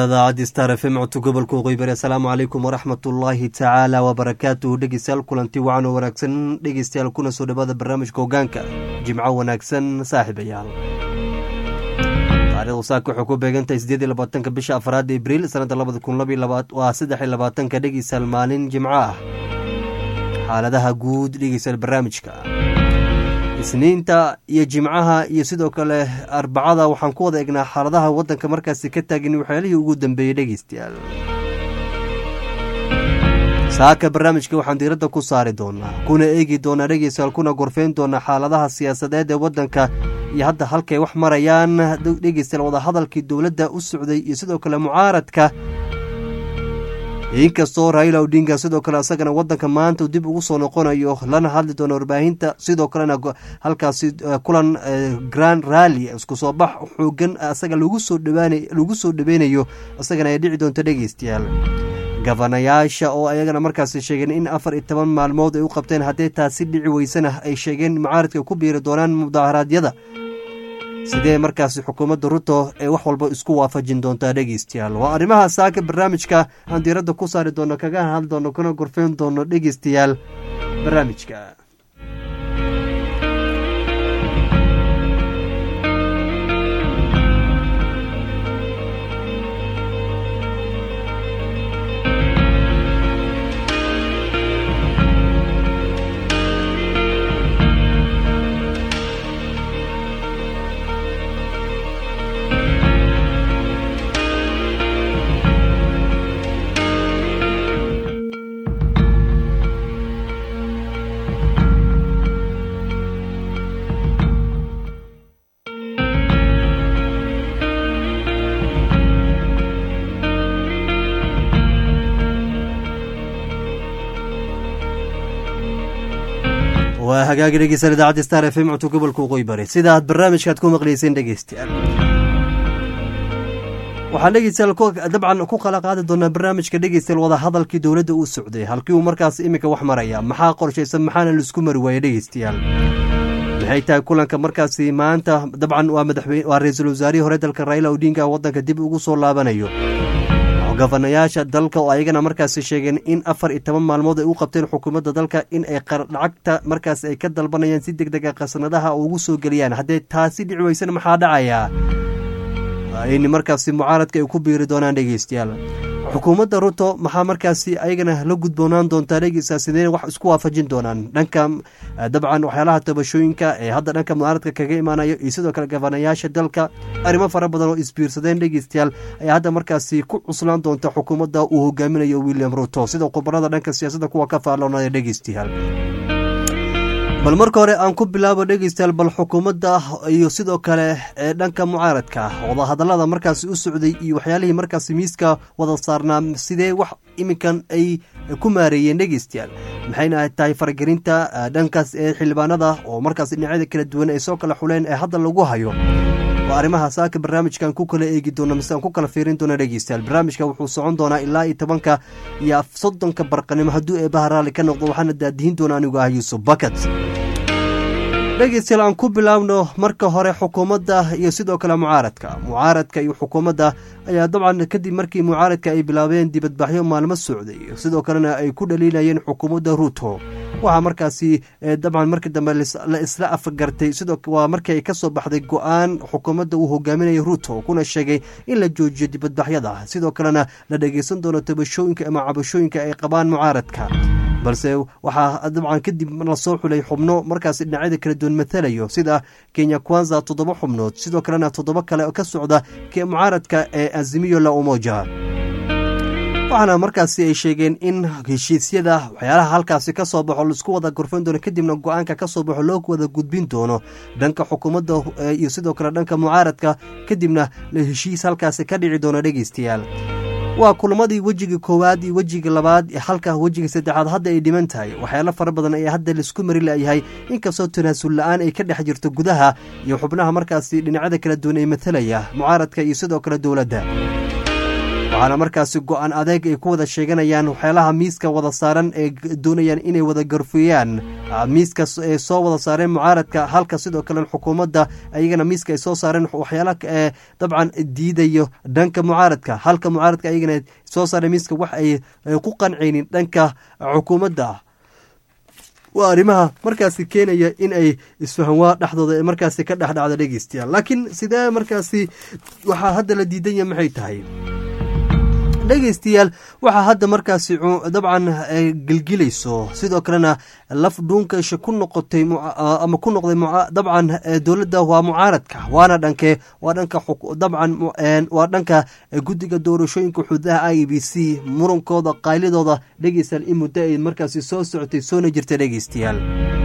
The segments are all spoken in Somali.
idaacaddi star f m codka gobolka waqooyi bari asalaamu calaykum waraxmat ullaahi tacaala wabarakaatuhu dhegeystayaal kulanti wacan oo wanaagsan dhegeystayaal kuna soo dhawaada barnaamijka hogaanka jimco wanaagsan saaxiibayaal taarikhdu saaka waxay ku beegantahay sideed iyo labaatanka bisha afraad abriil sanadda labada kun waa saddex iyo labaatanka dhegeystayaal maalin jimco ah xaaladaha guud dhegeystayaal barnaamijka isniinta iyo jimcaha iyo sidoo kale arbacada waxaan ku wada egnaa xaaladaha wadanka markaasi ka taagin waxyaalihii ugu dambeeyey dhegeystayaal saaka barnaamijka waxaan diiradda ku saari doonaa kuna eegi doonaa dhegeystayaal kuna gorfeyn doonaa xaaladaha siyaasadeed ee wadanka iyo hadda halkay wax marayaan dhegeystayaal wadahadalkii dowladda u socday iyo sidoo kale mucaaradka inkastoo raila odinga sidoo kale isagana wadanka maanta dib ugu soo noqonayo lana hadli doono warbaahinta sidoo kalena halkaasi kulan grand rally isku soo bax xoogan isaga lagu soo dhaweynayo isagana ay dhici doonto dhegeystayaal gabanayaasha oo ayagana markaasi sheegeen in afar iyo toban maalmood ay u qabteen haddii taasi dhici weysana ay sheegeen mucaaradka ku biiri doonaan mudaharaadyada sidee markaasi xukuumadda ruto ee wax walba isku waafajin doontaa dhegeystayaal waa arrimaha saaka barnaamijka aan diiradda ku saari doono kaga hadli doono kuna gorfeyn doono dhegeystayaal barnaamijka waa hagaagi dhegeystayaal idaacadda star f m codka gobolka waqooyi bari sida aad barnaamijkaad ku maqlayseen dhegeystayaal waxaan dhegeystayaal dabcan ku kala qaadi doonaa barnaamijka dhegeystayaal wadahadalkii dowladda uu socday halkii uu markaas iminka wax maraya maxaa qorshaysan maxaana laisku mari waaya dhegeystayaal maxay tahay kulanka markaasi maanta dabcan waa madaxweyne waa ra-iisul wasaarihii hore dalka raila odinga wadanka dib ugu soo laabanayo gafanayaasha dalka oo ayagana markaasi sheegeen in afar iyo toban maalmood ay u qabteen xukuumadda dalka in ay lacagta markaas ay ka dalbanayaan si deg dega khasnadaha ugu soo geliyaan haddee taasi dhici weysana maxaa dhacayaa in markaasi mucaaradka ay ku biiri doonaan dhegeystayaal xukuumadda ruto maxaa markaasi ayagana la gudboonaan doontaa dhegeysta sidee wax isku waafajin doonaan dhanka dabcan waxyaalaha tabashooyinka ee hadda dhanka mucaaradka kaga imaanayo iyo sidoo kale gafanayaasha dalka arrimo fara badan oo isbiirsadeen dhegeystayaal ayaa hadda markaasi ku cuslaan doonta xukuumadda uu hogaaminayo william ruto sida khubarada dhanka siyaasadda kuwa ka faalloonaya dhegeystayaal bal marka hore aan ku bilaabo dhegeystayaal bal xukuumadda iyo sidoo kale ee dhanka mucaaradka wadahadallada markaasi u socday iyo waxyaalihii markaasi miiska wada saarnaa sidee wax iminkan ay ku maareeyeen dhegeystayaal maxayna tahay faragelinta dhankaas ee xildhibaanada oo markaas dhinacyada kala duwan ay soo kala xuleen ee hadda lagu hayo waa arrimaha saaka barnaamijkan ku kala eegi doono mise aan ku kala fiirin doono dhegeystayaal barnaamijka wuxuu socon doonaa ilaa iyo tobanka iyo soddonka barqanimo hadduu eebaha raalli ka noqdo waxaana daadihin doona anigu ah yuusuf bakat dhegeystayaal aan ku bilaabno marka hore xukuumadda iyo sidoo kale mucaaradka mucaaradka iyo xukuumadda ayaa dabcan kadib markii mucaaradka ay bilaabeen dibadbaxyo maalmo socday sidoo kalena ay ku dhaliilayeen xukuumadda ruto waxaa markaasi dabcan markii dambe la isla afgartay sidoo waa markii ay ka soo baxday go-aan xukuumadda uu hogaaminaya ruto kuna sheegay in la joojiyo dibadbaxyada sidoo kalena la dhegeysan doono tabashooyinka ama cabashooyinka ay qabaan mucaaradka balse waxaa dabcan kadib lasoo xulay xubno markaasi dhinacyada kala duwan matalayo sida kenya kwanza toddoba xubnood sidoo kalena toddoba kale ka socda mucaaradka ee azimiyo la umoja waxaana markaasi ay sheegeen in heshiisyada waxyaalaha halkaasi ka soo baxo laisku wada gorfan doono kadibna go-aanka ka soo baxo loo wada gudbin doono dhanka xukuumadda iyo sidoo kale dhanka mucaaradka kadibna la heshiis halkaasi ka dhici doono dhegeystayaal waa kulamadii wejiga koowaad iyo wejiga labaad halka wejiga saddexaad hadda ay dhiman tahay waxyaalo fara badan ayaa hadda laisku mari layahay inkastoo tanaasul la-aan ay ka dhex jirto gudaha iyo xubnaha markaasi dhinacyada kala duwan ee matalaya mucaaradka iyo sidoo kale dowladda waxaana markaasi go-aan adeeg ay ku wada sheeganayaan waxyaalaha miiska wada saaran ee doonayaan inay wada garfeeyaan miiska ay soo wada saareen mucaaradka halka sidoo kale xukuumadda ayagana miiska ay soo saareen waxyaalaha ee dabcan diidayo dhanka mucaaradka halka mucaaradka ayagana soo saareen miiska wax ay ku qancaynin dhanka xukuumadda waa arrimaha markaasi keenaya in ay isfahanwaa dhexdooda markaasi ka dhex dhacda dhegeystayaal laakiin sidee markaasi waxaa hadda la diidan yahay maxay tahay dhegeystayaal waxaa hadda markaasi dabcan gelgilayso sidoo kalena laf dhuunkaisha ku noqotay ama ku noqday dabcan dowladda waa mucaaradka waana dhanke waa dhanka dabcan waa dhanka guddiga doorashooyinka xududaha i b c murankooda qaylidooda dhegeystayaal in muddo ay markaasi soo socotay soona jirta dhegeystayaal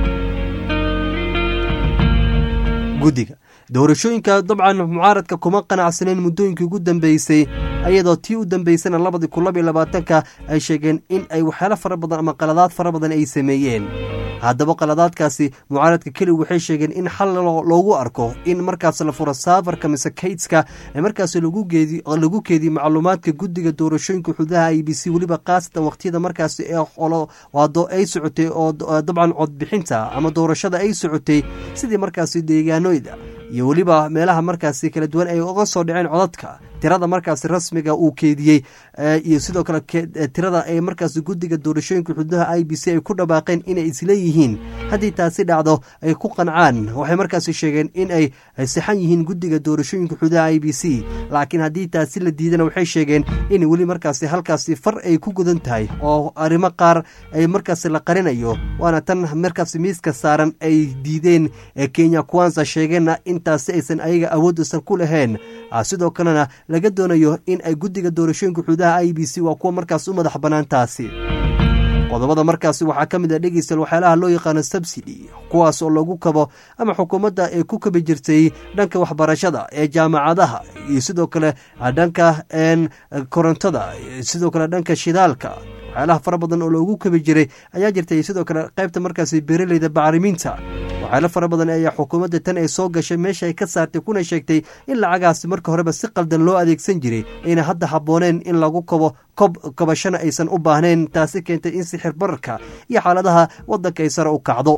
guddiga doorashooyinka dabcan mucaaradka kuma qanacsaneen muddooyinkii ugu dambeysay ayadoo tii u dambeysana labadii kun laba iyo labaatanka ay sheegeen in ay waxyaalo fara badan ama qaladaad fara badan ay sameeyeen haddaba qaladaadkaasi mucaaradka keli waxay sheegeen in xal loogu arko in markaas la furo saafarka mise kaydska ee markaas lagu keediyo macluumaadka guddiga doorashooyinka xududaha i b c weliba khaasatan waqtiyada markaasi waado ay socotay oo dabcan codbixinta ama doorashada ay socotay sidii markaasi deegaanoyda iyo weliba meelaha markaasi kala duwan ay uga soo dhaceen codadka tirada markaasi rasmiga uu keediyey iyo sidoo kale tirada ay markaasi guddiga doorashooyinka xududaha i b c ay ku dhawaaqeen inay isleeyihiin haddii taasi dhacdo ay ku qancaan waxay markaasi sheegeen in ay sixan yihiin guddiga doorashooyinka xududaha i b c laakiin haddii taasi la diidana waxay sheegeen in weli markaasi halkaasi far ay ku gudan tahay oo arrimo qaar ay markaasi la qarinayo waana tan markaasi miiska saaran ay diideen kenya kwanza sheegeenna intaasi aysan ayaga awoodaysan ku lahayn sidoo kalena laga doonayo in ay guddiga doorashooyinka xududaha i b c waa kuwa markaas u madax bannaan taasi qodobada markaasi waxaa ka mid a dhegeystayaal waxyaalaha loo yaqaano subsidy kuwaas oo lagu kabo ama xukuumadda ay ku kabi jirtay dhanka waxbarashada ee jaamacadaha iyo sidoo kale dhanka korontada sidoo kale dhanka shidaalka waxyaalaha fara badan oo loogu kabi jiray ayaa jirtay sidoo kale qaybta markaasi beeraleyda bacriminta waxyaalo fara badan ayaa xukuumadda tan ay soo gashay meesha ay ka saartay kuna sheegtay in lacagaasi marka horeba si qaldan loo adeegsan jiray ayna hadda habbooneen in lagu kabo kob kabashana aysan u baahnayn taasi keentay in sixir bararka iyo xaaladaha waddanka ay sare u kacdo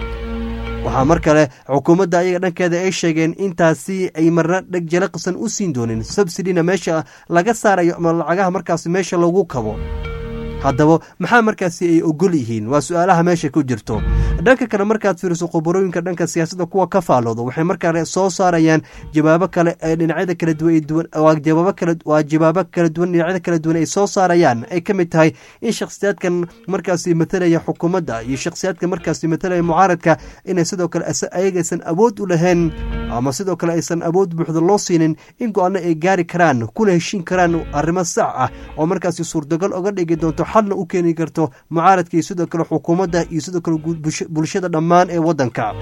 waxaa mar kale xukuumadda ayaga dhankeeda ay sheegeen intaasi ay marna dheg jalaqsan u siin doonin subsidina meesha laga saarayo ama lacagaha markaasi meesha lagu kabo haddaba maxaa markaasi ay ogol yihiin waa su-aalaha meesha ku jirto dhanka kale markaad fiiriso khubarooyinka dhanka siyaasadda kuwa ka faalooda waxay markale soo saarayaan jawaabo kale ee dhinacyada kala duwan waa jawaabo kala duwan dhinacyada kala duwan ay soo saarayaan ay ka mid tahay in shakhsiyaadkan markaasi matalaya xukuumadda iyo shakhsiyaadka markaasi matalaya mucaaradka inay sidoo kale ayagaysan awood u lahayn ama sidoo kale aysan awood buuxda loo siinin in go-aano ay gaari karaan kuna heshiin karaan arrimo sax ah oo markaasi suurtagal oga dhigi doonto xalna u keeni karto mucaaradka iyo sidoo kale xukuumadda iyo sidoo kale bulshada dhammaan ee waddanka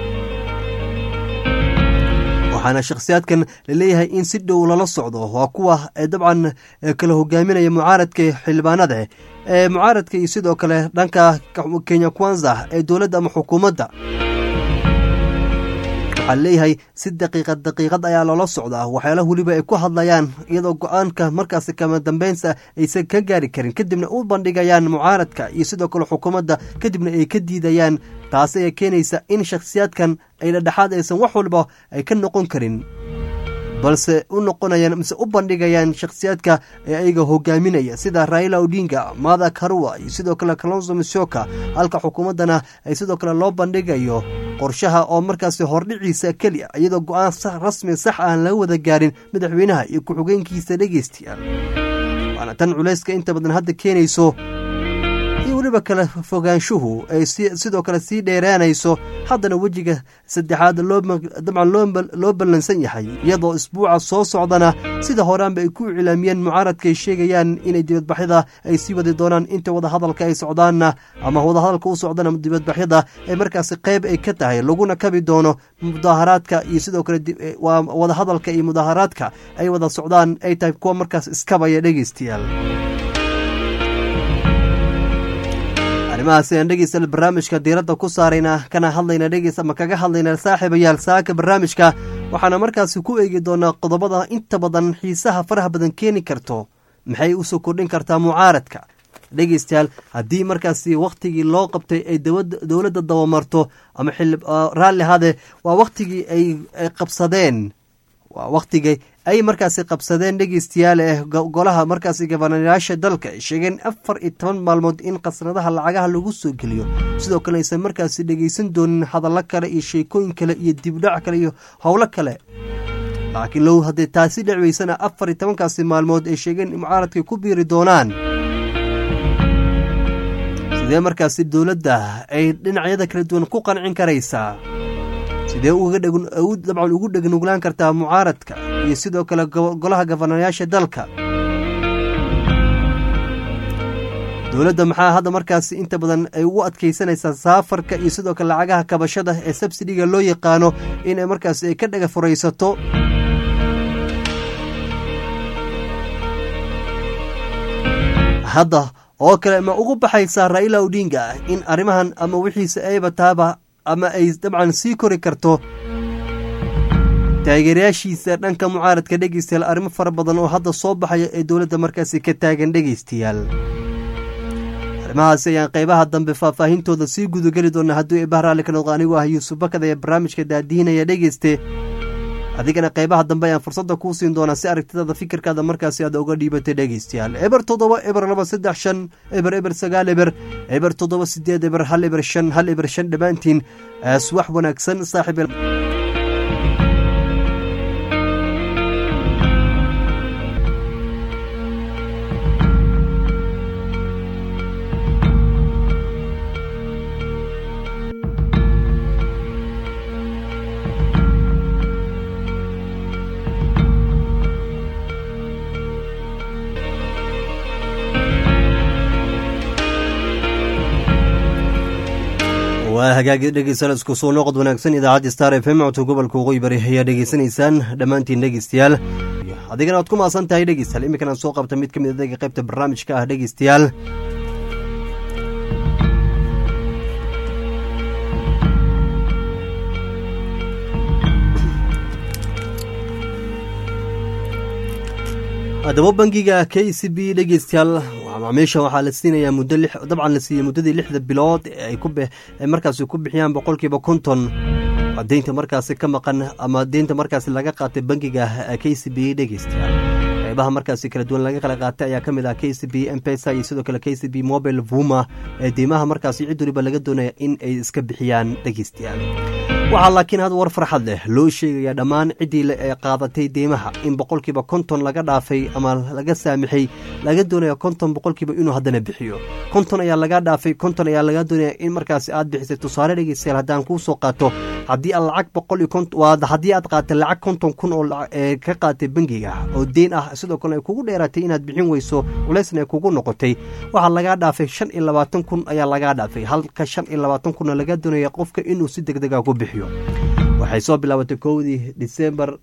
waxaana shakhsiyaadkan laleeyahay in si dhow lala socdo waa kuwa dabcan kala hogaaminaya mucaaradka xildhibaanada ee mucaaradka iyo sidoo kale dhanka kenya kwanza ee dowladda ama xukuumadda waxaa leeyahay si daqiiqad daqiiqad ayaa loola socdaa waxyaalaha weliba ay ku hadlayaan iyadoo go-aanka markaasi kama dambeynsa aysan ka gaari karin kadibna u bandhigayaan mucaaradka iyo sidoo kale xukuumadda kadibna ay ka diidayaan taasi ayaa keenaysa in shakhsiyaadkan ay dhadhexaad aysan wax walba ay ka noqon karin balse u noqonayaan mise u bandhigayaan shakhsiyaadka ee ayaga hogaaminaya sida raila odinga mada karua iyo sidoo kale kalonso misoka halka xukuumaddana ay sidoo kale loo bandhigayo qorshaha oo markaasi hordhiciisa keliya iyadoo go-aan rasmi sax aan laga wada gaarin madaxweynaha iyo ku-xigeenkiisa dhegeystayaal waana tan culayska inta badan hadda keenayso iyo weliba kala fogaanshuhu ay sidoo kale sii dheeraanayso haddana wejiga saddexaad dabcan loo ballansan yahay iyadoo isbuuca soo socdana sida horaanba ay ku iclaamiyeen mucaaradka ay sheegayaan inay dibadbaxyada ay sii wadi doonaan inta wadahadalka ay socdaanna ama wadahadalka u socdana dibadbaxyada ay markaasi qayb ay ka tahay laguna kabi doono mudaaharaadka iyo sidoo kale waa wadahadalka iyo mudaaharaadka ay wada socdaan ay tahay kuwa markaas iskabaya dhegeystayaal arrimahaas ayaan dhegeysta barnaamijka diiradda ku saarayna kana hadlayna dhegeys ama kaga hadlayna saaxiibayaal saaka barnaamijka waxaana markaasi ku eegi doonaa qodobada inta badan xiisaha faraha badan keeni karto maxay usoo kordhin kartaa mucaaradka dhegeystayaal haddii markaasi wakhtigii loo qabtay ay dowladda dabamarto ama raalli hade waa wakhtigii ay qabsadeen waa wakhtigii ay markaasi qabsadeen dhegeystayaal eh golaha markaasi gabanayaasha dalka ay sheegeen afar iyo toban maalmood in khasnadaha lacagaha lagu soo geliyo sidoo kale aysan markaasi dhegeysan doonin hadallo kale iyo sheekooyin kale iyo dibdhac kale iyo howlo kale laakiin low haddii taasi dhecweysana afar iyo tobankaasi maalmood ay sheegeen in mucaaradkay ku biiri doonaan sidee markaasi dowladda ay dhinacyada kala duwan ku qancin karaysaa sidee dabcan ugu dhegnuglaan kartaa mucaaradka iyo sidoo kale golaha gabanayaasha dalka dowladda maxaa hadda markaasi inta badan ay ugu adkaysanaysaa saafarka iyo sidoo kale lacagaha kabashada ee sabsidiga loo yaqaano inay markaasi ay ka dhaga furaysato hadda oo kale ma ugu baxaysaa raila odinga in arrimahan ama wixiisa ayba taaba ama ay dabcan sii kori karto taageerayaashiisa dhanka mucaaradka dhegeystayaal arrimo fara badan oo hadda soo baxaya ee dowladda markaasi ka taagan dhegeystayaal arrimahaasi ayaan qaybaha dambe faahfaahintooda sii gudageli doona hadduu eebah raalli ka noqdo anigu ah yuusuf bakad ee barnaamijka daadiinaya dhegeyste adigana qaybaha dambe ayaan fursadda kuu siin doonaa si aragtidaada fikirkaada markaasi aad uga dhiibatay dhegeystayaal eber toddoba eber laba saddex shan eber eber sagaal eber eber toddoba sideed eber hal eber shan hal eber shan dhammaantiin suwax wanaagsan saaxiib waa hagaagi dhegeystayaal isku soo noqod wanaagsan idaacadda star f m codka gobolka waqooyi bari ayaa dhegeysanaysaan dhammaantiin dhegeystayaal adigana waad ku maasan tahay dhegeystayaal iminkan aan soo qabta mid ka mid adaga qaybta barnaamijka ah dhegeystayaal haddaba bangiga k c b dhegeystayaal macaamiisha waxaa la siinayaa muddo dabcan la siiyey muddadii lixda bilood ay markaasi ku bixiyaan boqolkiiba konton deynta markaasi ka maqan ama deynta markaasi laga qaatay bangiga k c b dhegeystayaal qaybaha markaasi kala duwan laga kala qaatay ayaa ka mid ah k c b mpesa iyo sidoo kale k c b mobile vuma ee deymaha markaasi cid waliba laga doonaya in ay iska bixiyaan dhegeystayaal waxaa laakiin had war farxad leh loo sheegayaa dhammaan ciddii le ee qaadatay deymaha in boqolkiiba konton laga dhaafay ama laga saamixay laga doonaya konton boqolkiiba inuu haddana bixiyo konton ayaa laga dhaafay konton ayaa laga doonaya in markaasi aad bixisay tusaale dhegeystayaal haddaan kuu soo qaato haddii aad lacag boqol iyo konton haddii aad qaatay lacag konton kun oo ka qaatay bangiga oo deyn ah sidoo kale ay kugu dheeraatay inaad bixin weyso culeysna ay kugu noqotay waxaa lagaa dhaafay shan iyo labaatan kun ayaa lagaa dhaafay halka shan iyo labaatan kunna laga doonaya qofka inuu si deg dega ku bixiyo waxay soo bilaabatay kowdii disembar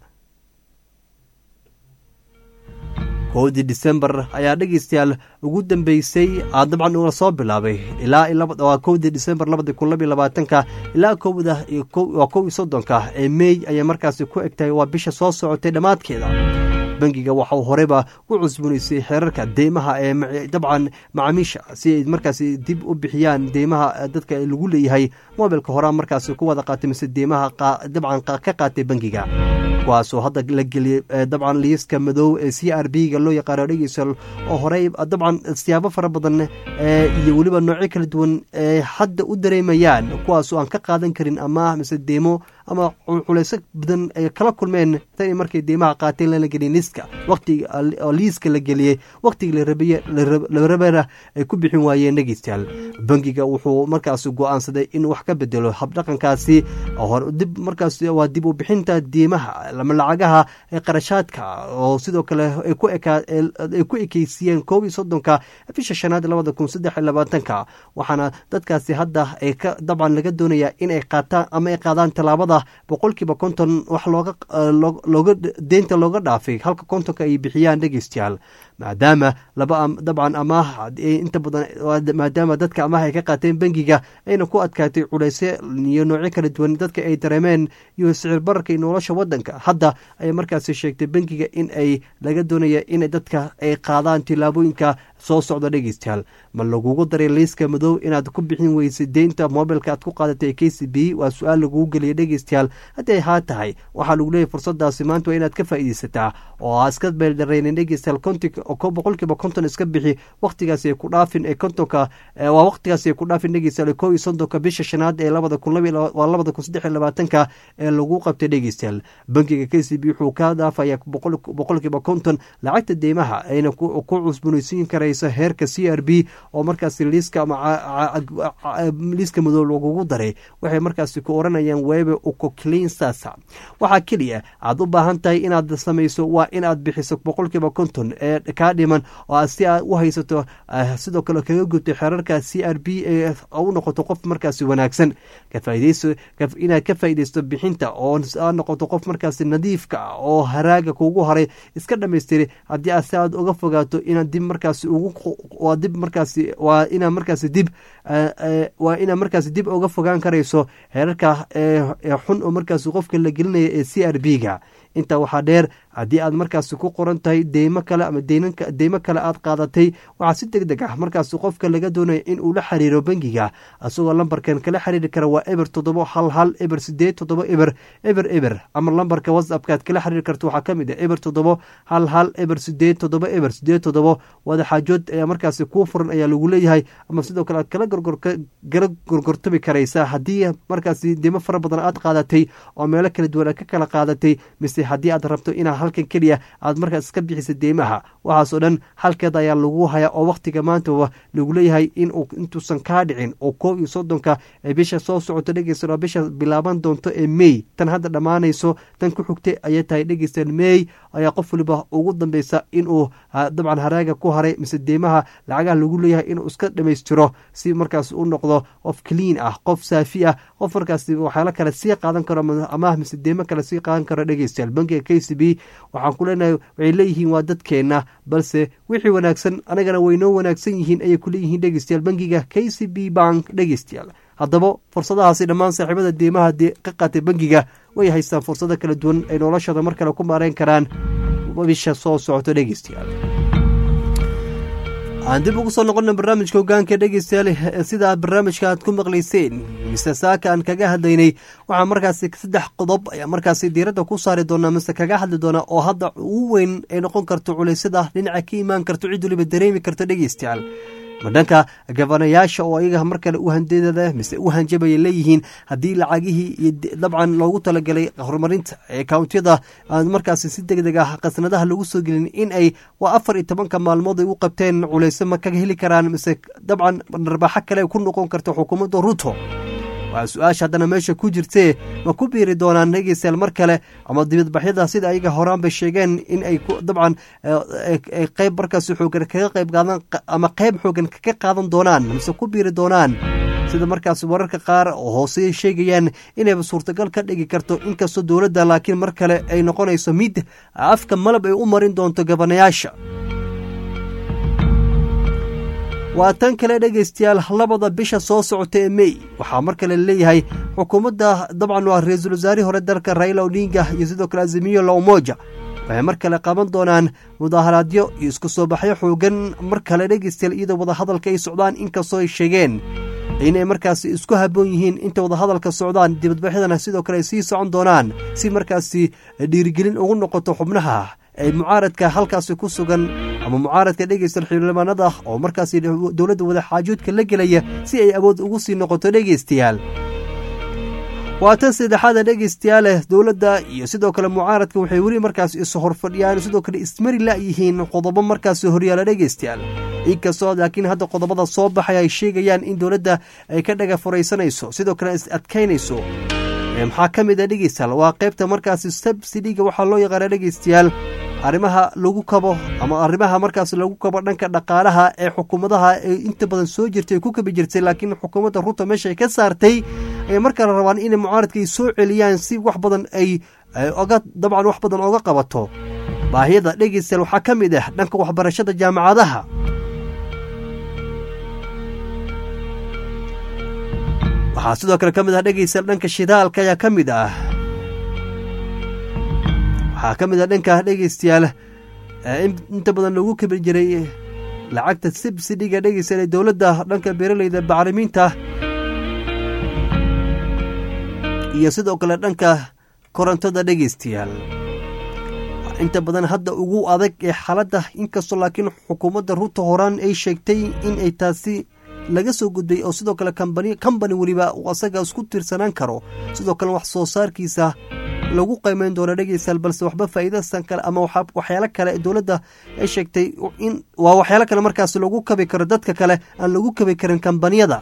kowdii disembar ayaa dhegeystayaal ugu dambeysay dabcan uga soo bilaabay ilaa kowdii disembar labadi kun labiyo labaatanka ilaa kowda waa kow iyo soddonka ee meey ayay markaasi ku egtahay waa bisha soo socotay dhammaadkeeda bangiga waxau horeyba u cusbanaysay xeerarka deymaha ee dabcan macaamiisha si ay markaasi dib u bixiyaan deymaha dadka lagu leeyahay mobilka horaa markaasi ku wada qaatay mise deymaha dabcan ka qaatay bangiga kuwaasoo hadda la geliyey dabcan liiska madow ee c r b ga loo yaqaano dhegeysal oo horey dabcan siyaabo fara badan iyo weliba noocyo kala duwan ee hadda u dareemayaan kuwaasoo aan ka qaadan karin amaah mise deemo ama culeyso badan ay kala kulmeen tan markay deymaha qaateen lana gelin liiska waqtiga liiska la geliyey waqtigii larabana ay ku bixin waayeen dhegeystayaal bangiga wuxuu markaas go-aansaday in wax ka bedelo habdhaqankaasi dib markaas waa dib u bixinta deymaha lama lacagaha qarashaadka oo sidoo kale ay ku ekeysiiyeen koob iyo soddonka bisha shanaad labada kun saddex iyo labaatanka waxaana dadkaasi hadda ay ka dabcan laga doonaya inay qaataan ama ay qaadaan tallaabada boqolkiiba konton wax looga looga deynta looga dhaafay halka kontonka ay bixiyaan dhegeystayaal maadaama laba dabcan amaah inta badan maadaama dadka amaah ay ka qaateen bangiga ayna ku adkaatay culeyse iyo noocyo kala duwan dadka ay dareemeen iyo sicir bararka iyo nolosha wadanka hadda ayay markaasi sheegtay bangiga in ay laga doonaya in dadka ay qaadaan tillaabooyinka soo socda dhegeystayaal ma lagugu daray liiska madow inaad ku bixin weysa deynta mobilka aad ku qaadatay k c b waa su-aal lagugu geliya dhegeystayaal haddii ay haa tahay waxaa lagu leeyahy fursadaasi maanta waa inaad ka faa'iideysataa oo aa iska beeldareynin dhegeystayaal konti boqolkiiba konton iska bixi wakhtigaasi ay ku dhaafin ee kontonka waa wakhtigaasi ay ku dhaafin dhegeystayaal kow iyo soddonka bisha shanaad ee labada kun waa labada kun saddex iyo labaatanka ee lagu qabtay dhegeystayaal bankiga k c b wuxuu ka dhaafaya boqolkiiba konton lacagta deymaha ayna ku cusbunaysiin karaysa heerka c r b oo markaasi liiska liiska madow lagugu daray waxay markaasi ku oranayaan webe ukoclinsasa waxaa keliya aad u baahan tahay inaad samayso waa inaad bixiso boqolkiiba konton ee kaa dhiman oo si aad u haysato sidoo kale kaga gubtay xeerarka c r b ee u noqoto qof markaasi wanaagsan inaad ka faaideysto bixinta oo aad noqoto qof markaasi nadiifka ah oo haraaga kugu horay iska dhamaystiri haddii aad si aad uga fogaato inaad dib markaasi waa dib markaasi waa inaa markaasi dib waa inaa markaasi dib uga fogaan karayso heerarka xun oo markaasi qofka la gelinaya ee c r b ga intaa waxaa dheer haddii aad markaasi ku qoran tahay deymo kale ama deymo kale aad qaadatay waxaa si deg deg ah markaasi qofka laga doonaya in uu la xiriiro bangiga isagoo lambarkan kala xiriiri kara waa eber toddobo hal hal eber sideed toddobo eber eber eber ama lambarka whatsappka aad kala xiriiri karto waxaa ka mid ah eber toddobo hal hal eber sideed toddobo eber sideed toddobo wadaxaajood ayaa markaasi kuu furan ayaa lagu leeyahay ama sidoo kale aad kala gorgorkala gorgortami karaysaa haddii markaasi deymo fara badan aad qaadatay oo meelo kala duwan aad ka kala qaadatay mise haddii aad rabto inaa halkan keliya aad markaas iska bixisa deymaha waxaasoo dhan halkeeda ayaa lagu hayaa oo wakhtiga maantaba lagu leeyahay in intuusan kaa dhicin oo koob iyo soddonka ee bisha soo socoto dhegeysta bisha bilaaban doonto ee mey tan hadda dhammaanayso tan ku xigtay ayay tahay dhegeystayaal mey ayaa qof waliba ugu dambeysa inuu dabcan haraaga ku haray mise deymaha lacagaha lagu leeyahay inuu iska dhammaystiro si markaas u noqdo qof clean ah qof saafi ah qof markaas waxyaalo kale sii qaadan karo amaah mise deymo kale sii qaadan karo dhegeystayaal bankiga k c b waxaan ku leenahay waxay leeyihiin waa dadkeenna balse wixii wanaagsan anagana waynoo wanaagsan yihiin ayay ku leeyihiin dhegeystayaal bankiga k c b bank dhegeystayaal haddaba fursadahaasi dhammaan saaxiibada deymaha ka qaatay bankiga way haystaan fursado kala duwan ay noloshooda mar kale ku maareyn karaan bisha soo socoto dhegeystayaal aan dib ugu soo noqona barnaamijka hogaanka dhegeystayaal sida barnaamijka aad ku maqlayseen mise saaka aan kaga hadlaynay waxaa markaasi saddex qodob ayaa markaasi diiradda ku saari doonaa mise kaga hadli doonaa oo hadda ugu weyn ay noqon karto culeysyada dhinaca ka imaan karto cid waliba dareemi karto dhegeystayaal ma dhanka gabanayaasha oo ayaga mar kale u handeedada mise u hanjabaya leeyihiin haddii lacagihii iyo dabcan loogu talagalay horumarinta ee kawntiyada aan markaasi si deg deg ah qasnadaha lagu soo gelin in ay waa afar iyo tobanka maalmood ay u qabteen culeyso ma kaga heli karaan mise dabcan narbaaxo kale ku noqon karta xukuumadda ruto waa su-aasha haddana meesha ku jirtee ma ku biiri doonaan dhegeystayaal mar kale ama dibadbaxyada sida ayaga horaan bay sheegeen in ay dabcan qeyb markaasi xoogan kaga qayb qaadan ama qeyb xoogan kaga qaadan doonaan mise ku biiri doonaan sida markaasi wararka qaar oo hoose sheegayaan inayba suurtagal ka dhigi karto inkastoo dowladda laakiin mar kale ay noqonayso mid afka malab ay u marin doonto gabanayaasha waa tan kale dhegaystayaal labada bisha soo socota ee mey waxaa mar kale leeyahay xukuumadda dabcan waa ra-iisul wasaarihii hore dalka raila odinga iyo sidoo kale azimiyo la umoja waxay mar kale qaban doonaan mudaaharaadyo iyo isku soo baxyo xoogan mar kale dhegaystayaal iyadoo wadahadalka ay socdaan inkastoo ay sheegeen inay markaasi isku haboon yihiin inta wadahadalka socdaan dibadbaxyadana sidoo kale ay sii socon doonaan si markaasi dhiirigelin ugu noqoto xubnaha ay mucaaradka halkaasi ku sugan ama mucaaradka dhegeysta xildhibaanada oo markaasi dowladda wadaxaajoodka la gelaya si ay awood ugu sii noqoto dhegeystayaal waa tan saddexaada dhegeystayaale dowladda iyo sidoo kale mucaaradka waxay weli markaas is horfadhiyaan sidoo kale ismari la-yihiin qodobo markaasi horyaala dhegeystayaal inkastoo laakiin hadda qodobada soo baxay ay sheegayaan in dowladda ay ka dhaga furaysanayso sidoo kale is adkaynayso maxaa ka mid a dhegeystayaal waa qaybta markaasi subsidiga waxaa loo yaqaana dhegeystayaal arrimaha lagu kabo ama arrimaha markaas lagu kabo dhanka dhaqaalaha ee xukuumadaha ee inta badan soo jirtay ay ku kabi jirtay laakiin xukuumadda ruuta meesha ay ka saartay ayay markale rabaan inay mucaaradka ay soo celiyaan si wax badan ay oga dabcan wax badan oga qabato baahiyada dhegeystayaal waxaa ka mid ah dhanka waxbarashada jaamacadaha waxaa sidoo kale ka mid ah dhegeystayaal dhanka shidaalka ayaa ka mid ah waxaa ka mid a dhanka dhegeystayaal inta badan lagu kabi jiray lacagta sibsidhiga dhegeystayaal ee dowladda dhanka beeraleyda bacrimiinta iyo sidoo kale dhanka korontada dhegeystayaal inta badan hadda ugu adag ee xaaladda inkastoo laakiin xukuumadda ruuta horaan ay sheegtay in ay taasi laga soo gudbay oo sidoo kale kambani kambani weliba uu asaga isku tiirsanaan karo sidoo kale wax soo saarkiisa lagu qiimeyn doono dhegeystayaal balse waxba faa'iidasan kale ama waxyaalo kale dowladda ay sheegtay in waa waxyaalo kale markaas lagu kabi karo dadka kale aan lagu kabi karin kambaniyada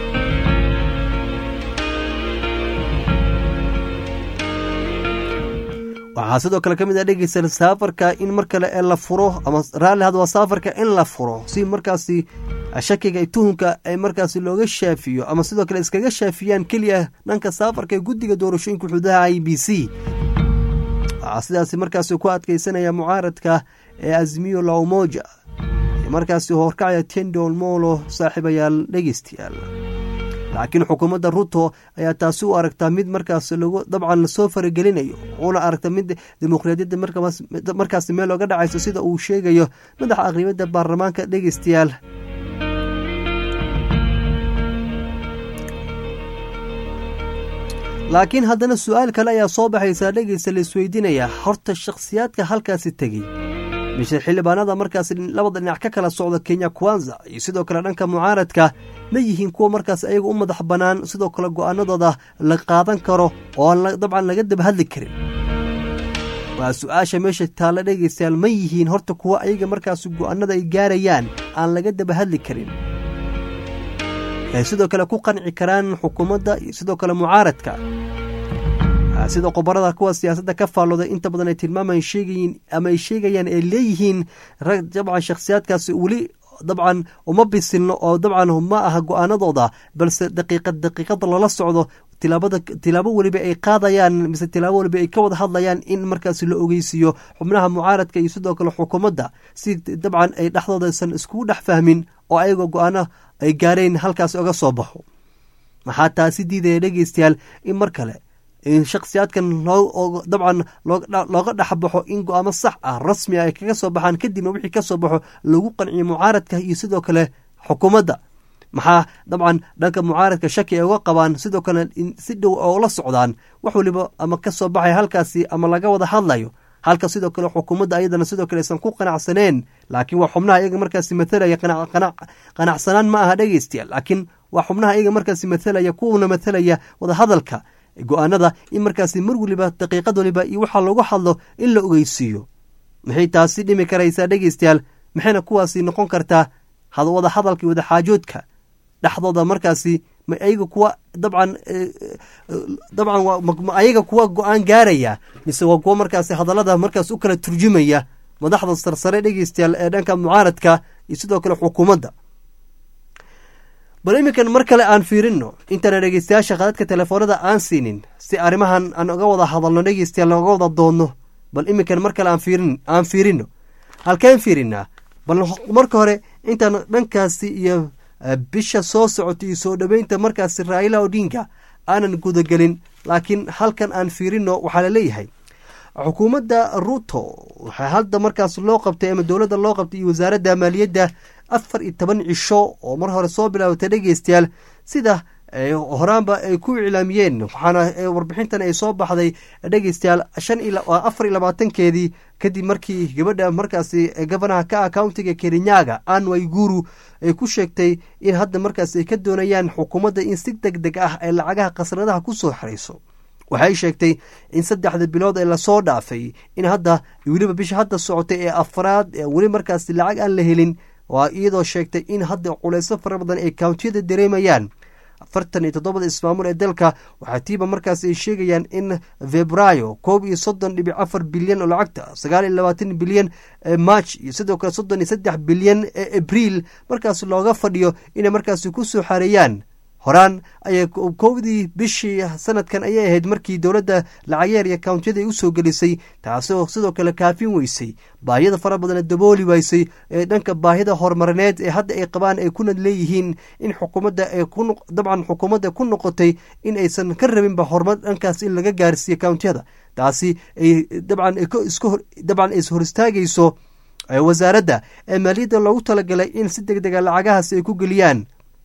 waxaa sidoo kale ka mid ah dhegeystayaal saafarka in mar kale ee la furo ama raalli had waa saafarka in la furo si markaasi shakiga tuhunka ay markaasi looga shaafiyo ama sidoo kale iskaga shaafiyaan keliya dhanka saafarka ee guddiga doorashooyinka xuduudaha i b c waxaa sidaasi markaasi ku adkeysanaya mucaaradka ee azmiyo laumoja ee markaasi horkacaya tendol molo saaxiibayaal dhegeystayaal laakiin xukuumadda ruto ayaa taasi u aragtaa mid markaas lagu dabcan lasoo faragelinayo una aragta mid dimuqraadiyadda markaasi meel looga dhacayso sida uu sheegayo madaxa aqribadda baarlamaanka dhegeystayaal laakiin haddana su-aal kale ayaa soo baxaysaa dhegeysta la isweydiinaya horta shakhsiyaadka halkaasi tegey mise xildhibaanada markaas labada dhinac ka kala socda kenya kwanza iyo sidoo kale dhanka mucaaradka ma yihiin kuwa markaas ayaga u madax bannaan sidoo kale go-aanadooda la qaadan karo oo aan dabcan laga daba hadli karin waa su-aasha meesha taalla dhegeystayaal ma yihiin horta kuwa ayaga markaas go-aanada ay gaarayaan aan laga daba hadli karin ay sidoo kale ku qanci karaan xukuumadda iyo sidoo kale mucaaradka sida qobarada kuwa siyaasadda ka faallooday inta badan ay tilmaamaan sheegayiin ama ay sheegayaan ay leeyihiin rag dabcan shakhsiyaadkaasi weli dabcan uma bisilno oo dabcan ma aha go-aanadooda balse daqiiqad daqiiqada lala socdo tilaabada tilaabo weliba ay qaadayaan mise tilaabo weliba ay ka wada hadlayaan in markaasi la ogeysiiyo xubnaha mucaaradka iyo sidoo kale xukuumadda si dabcan ay dhexdoodaysan iskugu dhex fahmin oo ayagoo go-aano ay gaareen halkaas oga soo baxo maxaa taasi diidaya dhegeystayaal in mar kale in shakhsiyaadkan loo dabcan looga dhexbaxo in go-aamo sax ah rasmi ah ay kaga soo baxaan kadibna wixii ka soo baxo lagu qanciyo mucaaradka iyo sidoo kale xukuumadda maxaa dabcan dhanka mucaaradka shaki ay uga qabaan sidoo kale si dhow oo la socdaan wax weliba ama ka soo baxay halkaasi ama laga wada hadlayo halka sidoo kale xukuumadda ayadana sidoo kale aysan ku qanacsaneen laakiin waa xubnaha iyaga markaasi mathalaya qanacsanaan ma aha dhegeystayaal laakiin waa xubnaha iyaga markaasi mathalaya kuwana mathalaya wadahadalka go-aanada in markaasi mar weliba daqiiqad waliba iyo waxaa lagu hadlo in la ogeysiiyo maxay taasi dhimi karaysaa dhegeystayaal maxayna kuwaasi noqon kartaa wada hadalka iyo wadaxaajoodka dhexdooda markaasi ma ayaga kuwa dabcan dabcan ayaga kuwa go-aan gaaraya mise waa kuwa markaasi hadallada markaas u kala turjumaya madaxda sarsare dhegeystayaal ee dhanka mucaaradka iyo sidoo kale xukuumadda bal iminkan mar kale aan fiirino intaana dhegeystayaasha khadadka telefoonada aan siinin si arrimahan aan uga wada hadalno dhegeystayaal looga wada doonno bal iminkan mar kale aan fiirino halkeen fiirinaa bal marka hore intaan dhankaasi iyo bisha soo socota iyo soo dhoweynta markaasi raila odinga aanan gudagelin laakiin halkan aan fiirino waxaa laleeyahay xukuumadda ruto waxaa hadda markaas loo qabtay ama dowladda loo qabtay iyo wasaaradda maaliyadda afar iyo toban cisho oo mar hore soo bilaabatay dhegeystayaal sida horaanba ay ku iclaamiyeen waxaana warbixintan ay soo baxday dhegeystayaal shan afar iyo labaatankeedii kadib markii gabadha markaasi gabanaha ka ah countiga kerinyaga an waiguru ay ku sheegtay in hadda markaas ay ka doonayaan xukuumadda in si deg deg ah ay lacagaha khasnadaha ku soo xirayso waxay sheegtay in saddexda bilood ee lasoo dhaafay in hadda weliba bisha hadda socotay ee afraad weli markaas lacag aan la helin waa iyadoo sheegtay in hadda culayso fara badan ay kountiyada dareemayaan afartan iyo toddobada ismaamul ee dalka waxaa tiiba markaas ay sheegayaan in februaayo koob iyo soddon dhibic afar bilyan oo lacagta sagaal iyo labaatan bilyan march iyo sidoo kale soddon iyo saddex bilyan ee abriil markaas looga fadhiyo inay markaasi ku soo xareeyaan horaan ayay kowdii bishii sanadkan ayay ahayd markii dowladda lacageer iyo kountiyada ay u soo gelisay taasoo sidoo kale kaafin weysay baahiyada fara badan dabooli waysay ee dhanka baahida horumarineed ee hadda ay qabaan ay kuna leeyihiin in xukuumadda dabcan xukuumadda ku noqotay in aysan ka rabinba horumar dhankaas in laga gaarsiiyo kountiyada taasi ay dabcan dabcan is hor istaagayso wasaaradda ee maaliyadda loogu talagalay in si deg dega lacagahaasi ay ku geliyaan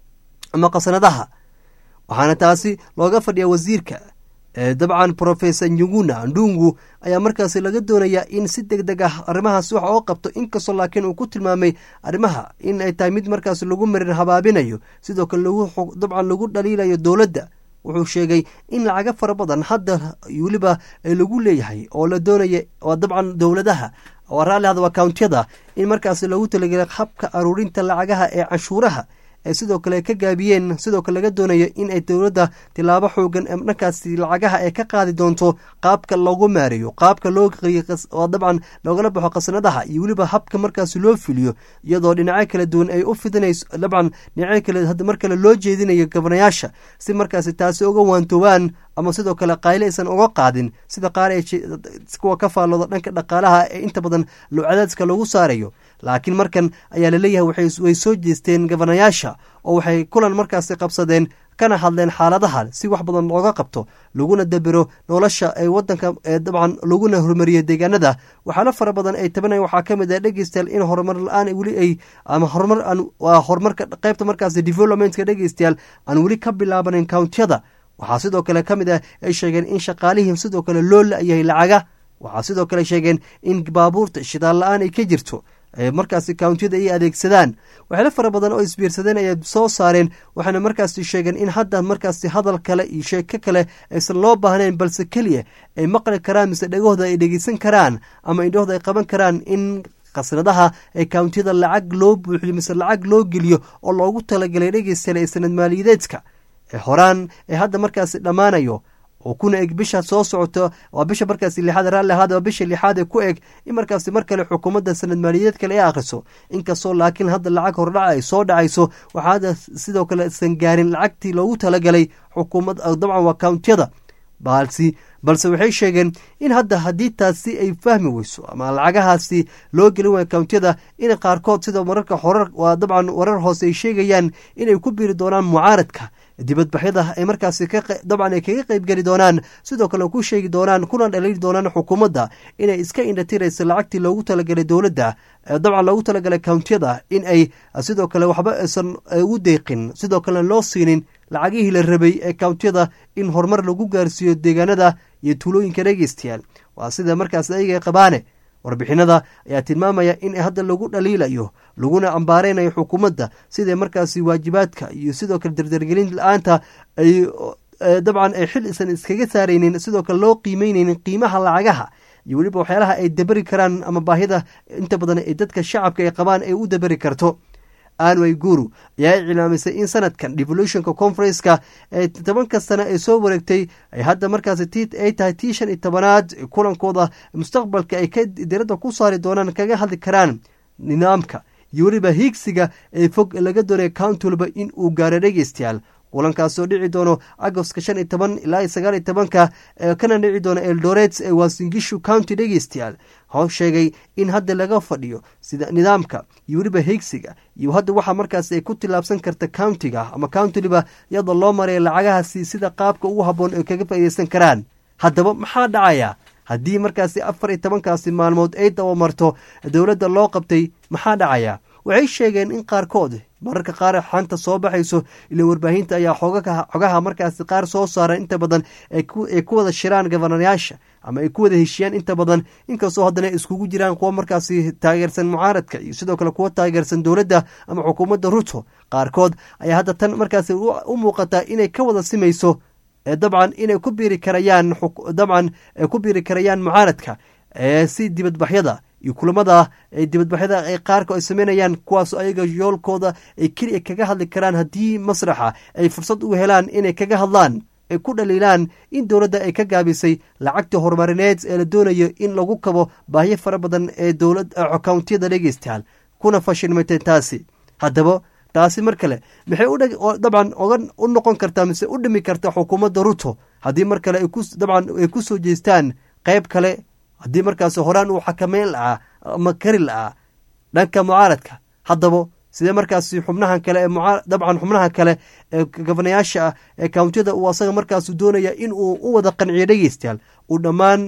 ama qasnadaha waxaana taasi looga fadhiya wasiirka dabcan professor nyuguna ndungu ayaa markaasi laga doonayaa in si deg deg ah arrimahaas wax oo qabto inkastoo laakiin uu ku tilmaamay arrimaha in ay tahay mid markaas lagu marin habaabinayo sidoo kale dabcan lagu dhaliilayo dowladda wuxuu sheegay in lacaga fara badan hadda weliba lagu leeyahay oo la doonaya oo dabcan dowladaha oo raalli hada akawntiyada in markaas lagu talagelay habka aruurinta lacagaha ee canshuuraha ee sidoo kale ka gaabiyeen sidoo kale laga doonayo in ay dowladda tilaabo xoogan ee dhankaasi lacagaha ay ka qaadi doonto qaabka loogu maareeyo qaabka loo oo dabcan loogala baxo khasnadaha iyo weliba habka markaasi loo fuliyo iyadoo dhinacyo kala duwan ay u fidinayso dabcan dhinacyo kale hadda mar kale loo jeedinayo gabanayaasha si markaasi taasi uga waantoobaan ama sidoo kale qayle aysan uga qaadin sida qaar ee kuwa ka faallooda dhanka dhaqaalaha ee inta badan cadaadska lagu saarayo laakiin markan ayaa laleeyahay way soo jeesteen gabanayaasha oo waxay kulan markaasi qabsadeen kana hadleen xaaladaha si wax badan looga qabto laguna dabero nolosha ee wadanka dabcan laguna horumariyo deegaanada waxaana fara badan ay tabanayan waxaa ka mid ah dhegeystayaal in horumar la-aan weli ay ama horumar horumarka qaybta markaasi developmentka dhegeystayaal aan weli ka bilaabanin countiyada waxaa sidoo kale ka mid ah ay sheegeen in shaqaalihii sidoo kale loo la-yahay lacaga waxaa sidoo kale sheegeen in baabuurta shidaal la-aan ay ka jirto markaasi countiyada ay adeegsadaan waxyaalo fara badan oo isbiirsadeen ayay soo saareen waxaana markaasi sheegeen in hadda markaasi hadal kale iyo sheeko kale aysan loo baahnayn balse keliya ay maqli karaan mise dhegahooda ay dhegeysan karaan ama indhahooda ay qaban karaan in khasnadaha ee countiyada lacag loo buuxiyo mise lacag loo geliyo oo loogu talagalay dhegeystayaal ee sanad maaliyadeedka ee horaan ee hadda markaasi dhammaanayo oo kuna eg bisha soo socoto waa bisha markaasi lixaad raalli ahaad waa bisha lixaad ee ku eg in markaasi mar kale xukuumadda sanad maaliyadeed kale ay akhriso inkastoo laakiin hadda lacag hordhaca ay soo dhacayso waxaa hadda sidoo kale isan gaarin lacagtii loogu talagalay xukuumad dabcan waa countiyada balsi balse waxay sheegeen in hadda haddii taasi ay fahmi weyso ama lacagahaasi loo gelin waaya countiyada in qaarkood sida mararka horar waa dabcan warar hoose ay sheegayaan inay ku biiri doonaan mucaaradka dibadbaxyada ay markaasi dabcan ay kaga qeyb geli doonaan sidoo kale ku sheegi doonaan kuna dhaliili doonaan xukuumadda inay iska indhatirayso lacagtii loogu talagalay dowladda dabcan loogu talagalay countiyada in ay sidoo kale waxba aysan ugu deeqin sidoo kalena loo siinin lacagihii la rabay ee countiyada in horumar lagu gaarsiiyo deegaanada iyo tuulooyinka dhegeystayaal waa sida markaas ayaga qabaane warbixinada ayaa tilmaamaya in hadda lagu dhaliilayo laguna ambaareynayo xukuumadda siday markaasi waajibaadka iyo sidoo kale dardargelin la-aanta ay dabcan ay xil isan iskaga saaraynin sidoo kale loo qiimeyneynin qiimaha lacagaha iyo weliba waxyaalaha ay daberi karaan ama baahida inta badan ee dadka shacabka ay qabaan ay u daberi karto anway guru ayaa iclaamisay in sanadkan devolutionka conferenceka ee tobanka sane ee soo wareegtay ay hadda markaasi t ay tahay tii shan iyo tobanaad kulankooda mustaqbalka ay ka diradda ku saari doonaan kaga hadli karaan nidaamka iyo weliba hiigsiga ee fog laga doonaya county walba in uu gaaro dhegeystayaal kulankaasoo dhici doono agoska shan iyo toban ilaa sagaal iyo tobanka kana dhici doono eldoret ee waasingishu county dhegeystayaal ho sheegay in hadda laga fadhiyo sida nidaamka iyo weliba higsiga iyo hadda waxaa markaas ay ku tilaabsan karta countiga ama countiliba iyadoo loo maraya lacagahaasi sida qaabka ugu habboon ay kaga faaideysan karaan haddaba maxaa dhacaya haddii markaasi afar iyo tobankaasi maalmood ay dabamarto dowladda loo qabtay maxaa dhacaya waxay sheegeen in qaarkood mararka qaar xanta soo baxayso ila warbaahinta ayaa xogaha markaasi qaar soo saara inta badan ay ku wada shiraan gobanayaasha ama ay ku wada heshiyaan inta badan inkastoo haddana iskugu jiraan kuwa markaasi taageersan mucaaradka iyo sidoo kale kuwa taageersan dowladda ama xukuumadda ruto qaarkood ayaa hadda tan markaasi u muuqataa inay ka wada simayso dabcan inay ku biiri karayaan dabcan ku biiri karayaan mucaaradka si dibadbaxyada iyo kulamada dibadbaxyada ay qaarka ay sameynayaan kuwaas ayaga yoolkooda ay keliya kaga hadli karaan haddii masraxa ay fursad u helaan inay kaga hadlaan ay ku dhaliilaan in dowladda ay ka gaabisay lacagtii horumarineed ee la doonayo in lagu kabo baahyo fara badan ee dowlad countiyada dhegeystayaal kuna fashilmatay taasi haddaba taasi mar kale maxay dabcan oga u noqon kartaa mise u dhimi karta xukuumadda ruto haddii mar kale dabcan ay ku soo jeestaan qayb kale haddii markaasi horaan uu xakameyn lahaa ama kari lahaa dhanka mucaaradka haddaba sidee markaasi xubnahan kale ee dabcan xubnaha kale ee gobanayaasha ah ee countiyada uu asaga markaas doonaya in uu u wada qanciyo dhegeystayaal uu dhammaan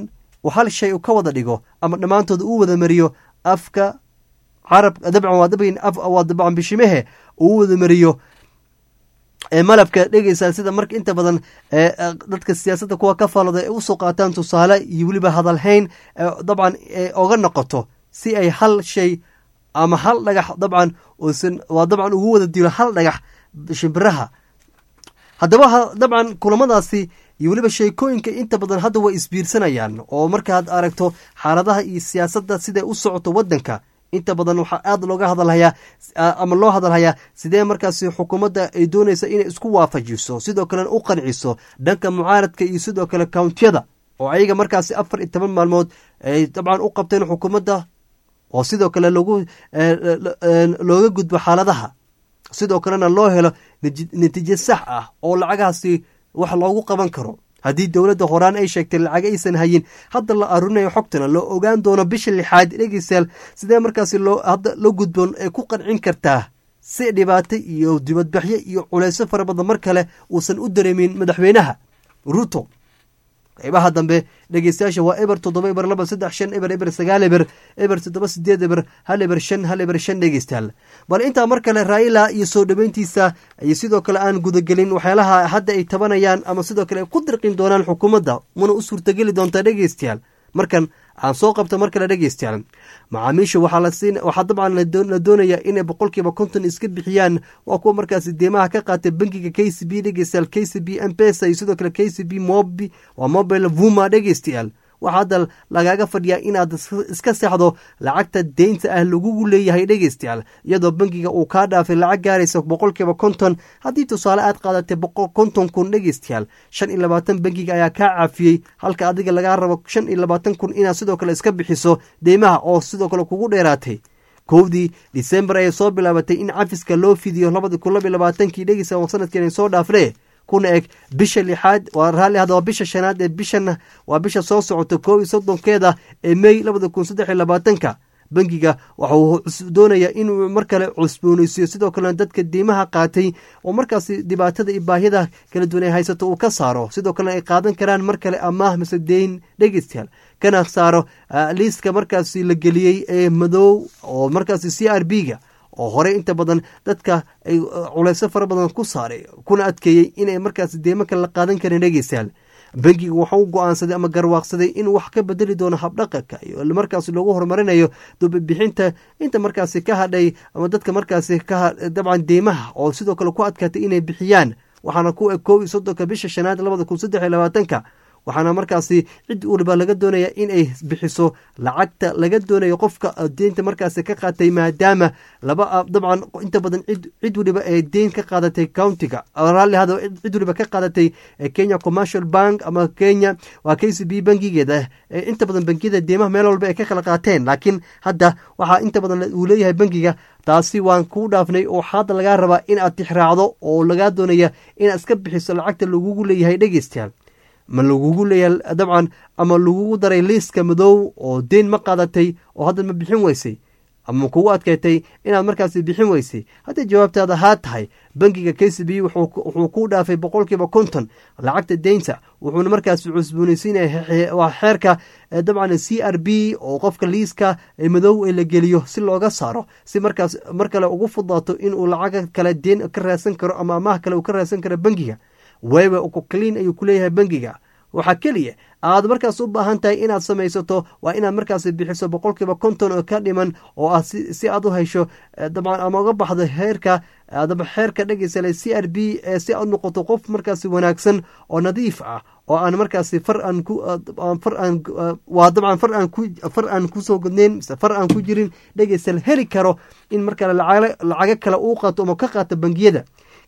uu hal shay ka wada dhigo ama dhammaantood uu wada mariyo afka carab dabcan waa dabcan waa dabcan bishimehe uu wada mariyo malabka dhegeysaa sida marka inta badan dadka siyaasadda kuwa ka falada ay usoo qaataan tusaale iyo weliba hadalhayn dabcan oga noqoto si ay hal shay ama hal dhagax dabcan uusan waa dabcan ugu wada dilo hal dhagax shimbiraha haddaba dabcan kulamadaasi iyo weliba sheekooyinka inta badan hadda way isbiirsanayaan oo markaad aragto xaaladaha iyo siyaasadda siday u socoto waddanka inta badan waxaa aada looga hadalhayaa ama loo hadalhayaa sidee markaasi xukuumadda ay doonaysa inay isku waafajiso sidoo kalena u qanciso dhanka mucaaradka iyo sidoo kale kountiyada oo ayaga markaasi afar iyo toban maalmood ay dabcan u qabteen xukuumadda oo sidoo kale logu looga gudbo xaaladaha sidoo kalena loo helo natiijo sax ah oo lacagahaasi wax loogu qaban karo haddii dowladda horaan ay sheegtay lacag aysan hayin hadda la aruurinayo xogtana loo ogaan doono bisha lixaad dhegeystayaal sidee markaasi loo hadda la gudboon ay ku qancin kartaa si dhibaato iyo dibadbaxyo iyo culayso fara badan mar kale uusan u dareemin madaxweynaha ruto qaybaha dambe dhegeystayaasha waa eber toddoba eber laba saddex shan eber eber sagaal eber eber toddoba sideed eber hal eber shan hal eber shan dhegeystayaal bal intaa mar kale raa'ila iyo soo dhoweyntiisa iyo sidoo kale aan gudagelin waxyaalaha hadda ay tabanayaan ama sidoo kale ay ku dirqin doonaan xukuumadda muna u suurtageli doontaa dhegeystayaal markan aan soo qabto mar kale dhegeystayaal macaamiisha waxaa dabcan la doonaya inay boqolkiiba konton iska bixiyaan waa kuwa markaasi deemaha ka qaatay bankiga k c b dhegeystayaal k c b mpesa iyo sidoo kale k c b mobi waa mobile vuma dhegeystayaal waxaa hadda lagaaga fadhiyaa inaad iska seexdo lacagta deynta ah lagugu leeyahay dhegeystayaal iyadoo bankiga uu kaa dhaafay lacag gaaraysa boqolkiiba konton haddii tusaale aad qaadatay konton kun dhegeystayaal shan iyo labaatan bankiga ayaa kaa caafiyey halka adiga lagaa rabo shan iyo labaatan kun inaad sidoo kale iska bixiso deymaha oo sidoo kale kugu dheeraatay kowdii disembar ayay soo bilaabatay in cafiska loo fidiyo labadi kun laba iyo labaatankii dhegeysa oo sanadkeen soo dhaafne kuna eg bisha lixaad waa raalli ahda waa bisha shanaad ee bishan waa bisha soo socota koob iyo soddonkeeda ee mey labada kun saddex iyo labaatanka bankiga waxa uu doonayaa inuu mar kale cusbooneysiyo sidoo kalena dadka diimaha qaatay oo markaasi dhibaatada iyo baahiyada kala duwan ay haysato uu ka saaro sidoo kalena ay qaadan karaan mar kale amaah mise deyn dhegeystayaal kana saaro liiska markaasi la geliyey ee madow oo markaasi c r b ga oo horey inta badan dadka ay culayso fara badan ku saaray kuna adkeeyey inay markaas deemo kale la qaadan karin dhegeystayaal bankiga waxau u go-aansaday ama garwaaqsaday inuu wax ka bedeli doono habdhaqanka iyo markaas loogu horumarinayo dubabixinta inta markaasi ka hadhay ama dadka markaasi ka dabcan deymaha oo sidoo kale ku adkaatay inay bixiyaan waxaana ku eg koob iyo soddonka bisha shanaad labada kun saddex iyo labaatanka waxaana markaasi cid waliba laga doonaya in ay bixiso lacagta laga doonayo qofka deynta markaasi ka qaatay maadaama laba dabcan inta badan cid waliba ee deyn ka qaadatay countiga raalli hada cid waliba ka qaadatay kenya commercial bank ama kenya waa k c b bankigeeda inta badan bankiyada deymaha meel walba ay ka kala qaateen laakiin hadda waxaa inta badan uu leeyahay bankiga taasi waan kuu dhaafnay oo hadda lagaa rabaa in aad tixraacdo oo lagaa doonaya inaad iska bixiso lacagta lagugu leeyahay dhegeystayaal ma lagugu leeyahay dabcan ama lagugu daray liiska madow oo deyn ma qaadatay oo hadda ma bixin weysay ama kugu adkeetay inaad markaasi bixin weysay hadday jawaabtaada haa tahay bankiga k c b wuxuu ku dhaafay boqolkiiba konton lacagta deynta wuxuuna markaasi cusboonaysiinaya waa xeerka dabcan c r b oo qofka liiska madow ee la geliyo si looga saaro si markaas mar kale ugu fudaato inuu lacaga kale deen ka raadsan karo ama amaah kale uu ka raadsan karo bankiga weyba clean ayuu ku leeyahay bankiga waxaa keliya aad markaas u baahan tahay inaad samaysato waa inaad markaas bixiso boqolkiiba konton oo ka dhiman oo ah si aad u hesho dabcan ama uga baxdo heerka xeerka dhegeysale c r b si aad noqoto qof markaas wanaagsan oo nadiif ah oo aan markaasi far aan ku far aan waa dabcan far aan ku far aan kusoo godneyn mise far aan ku jirin dhegeysal heli karo in markale lacago kale uu qaato ama ka qaato bangiyada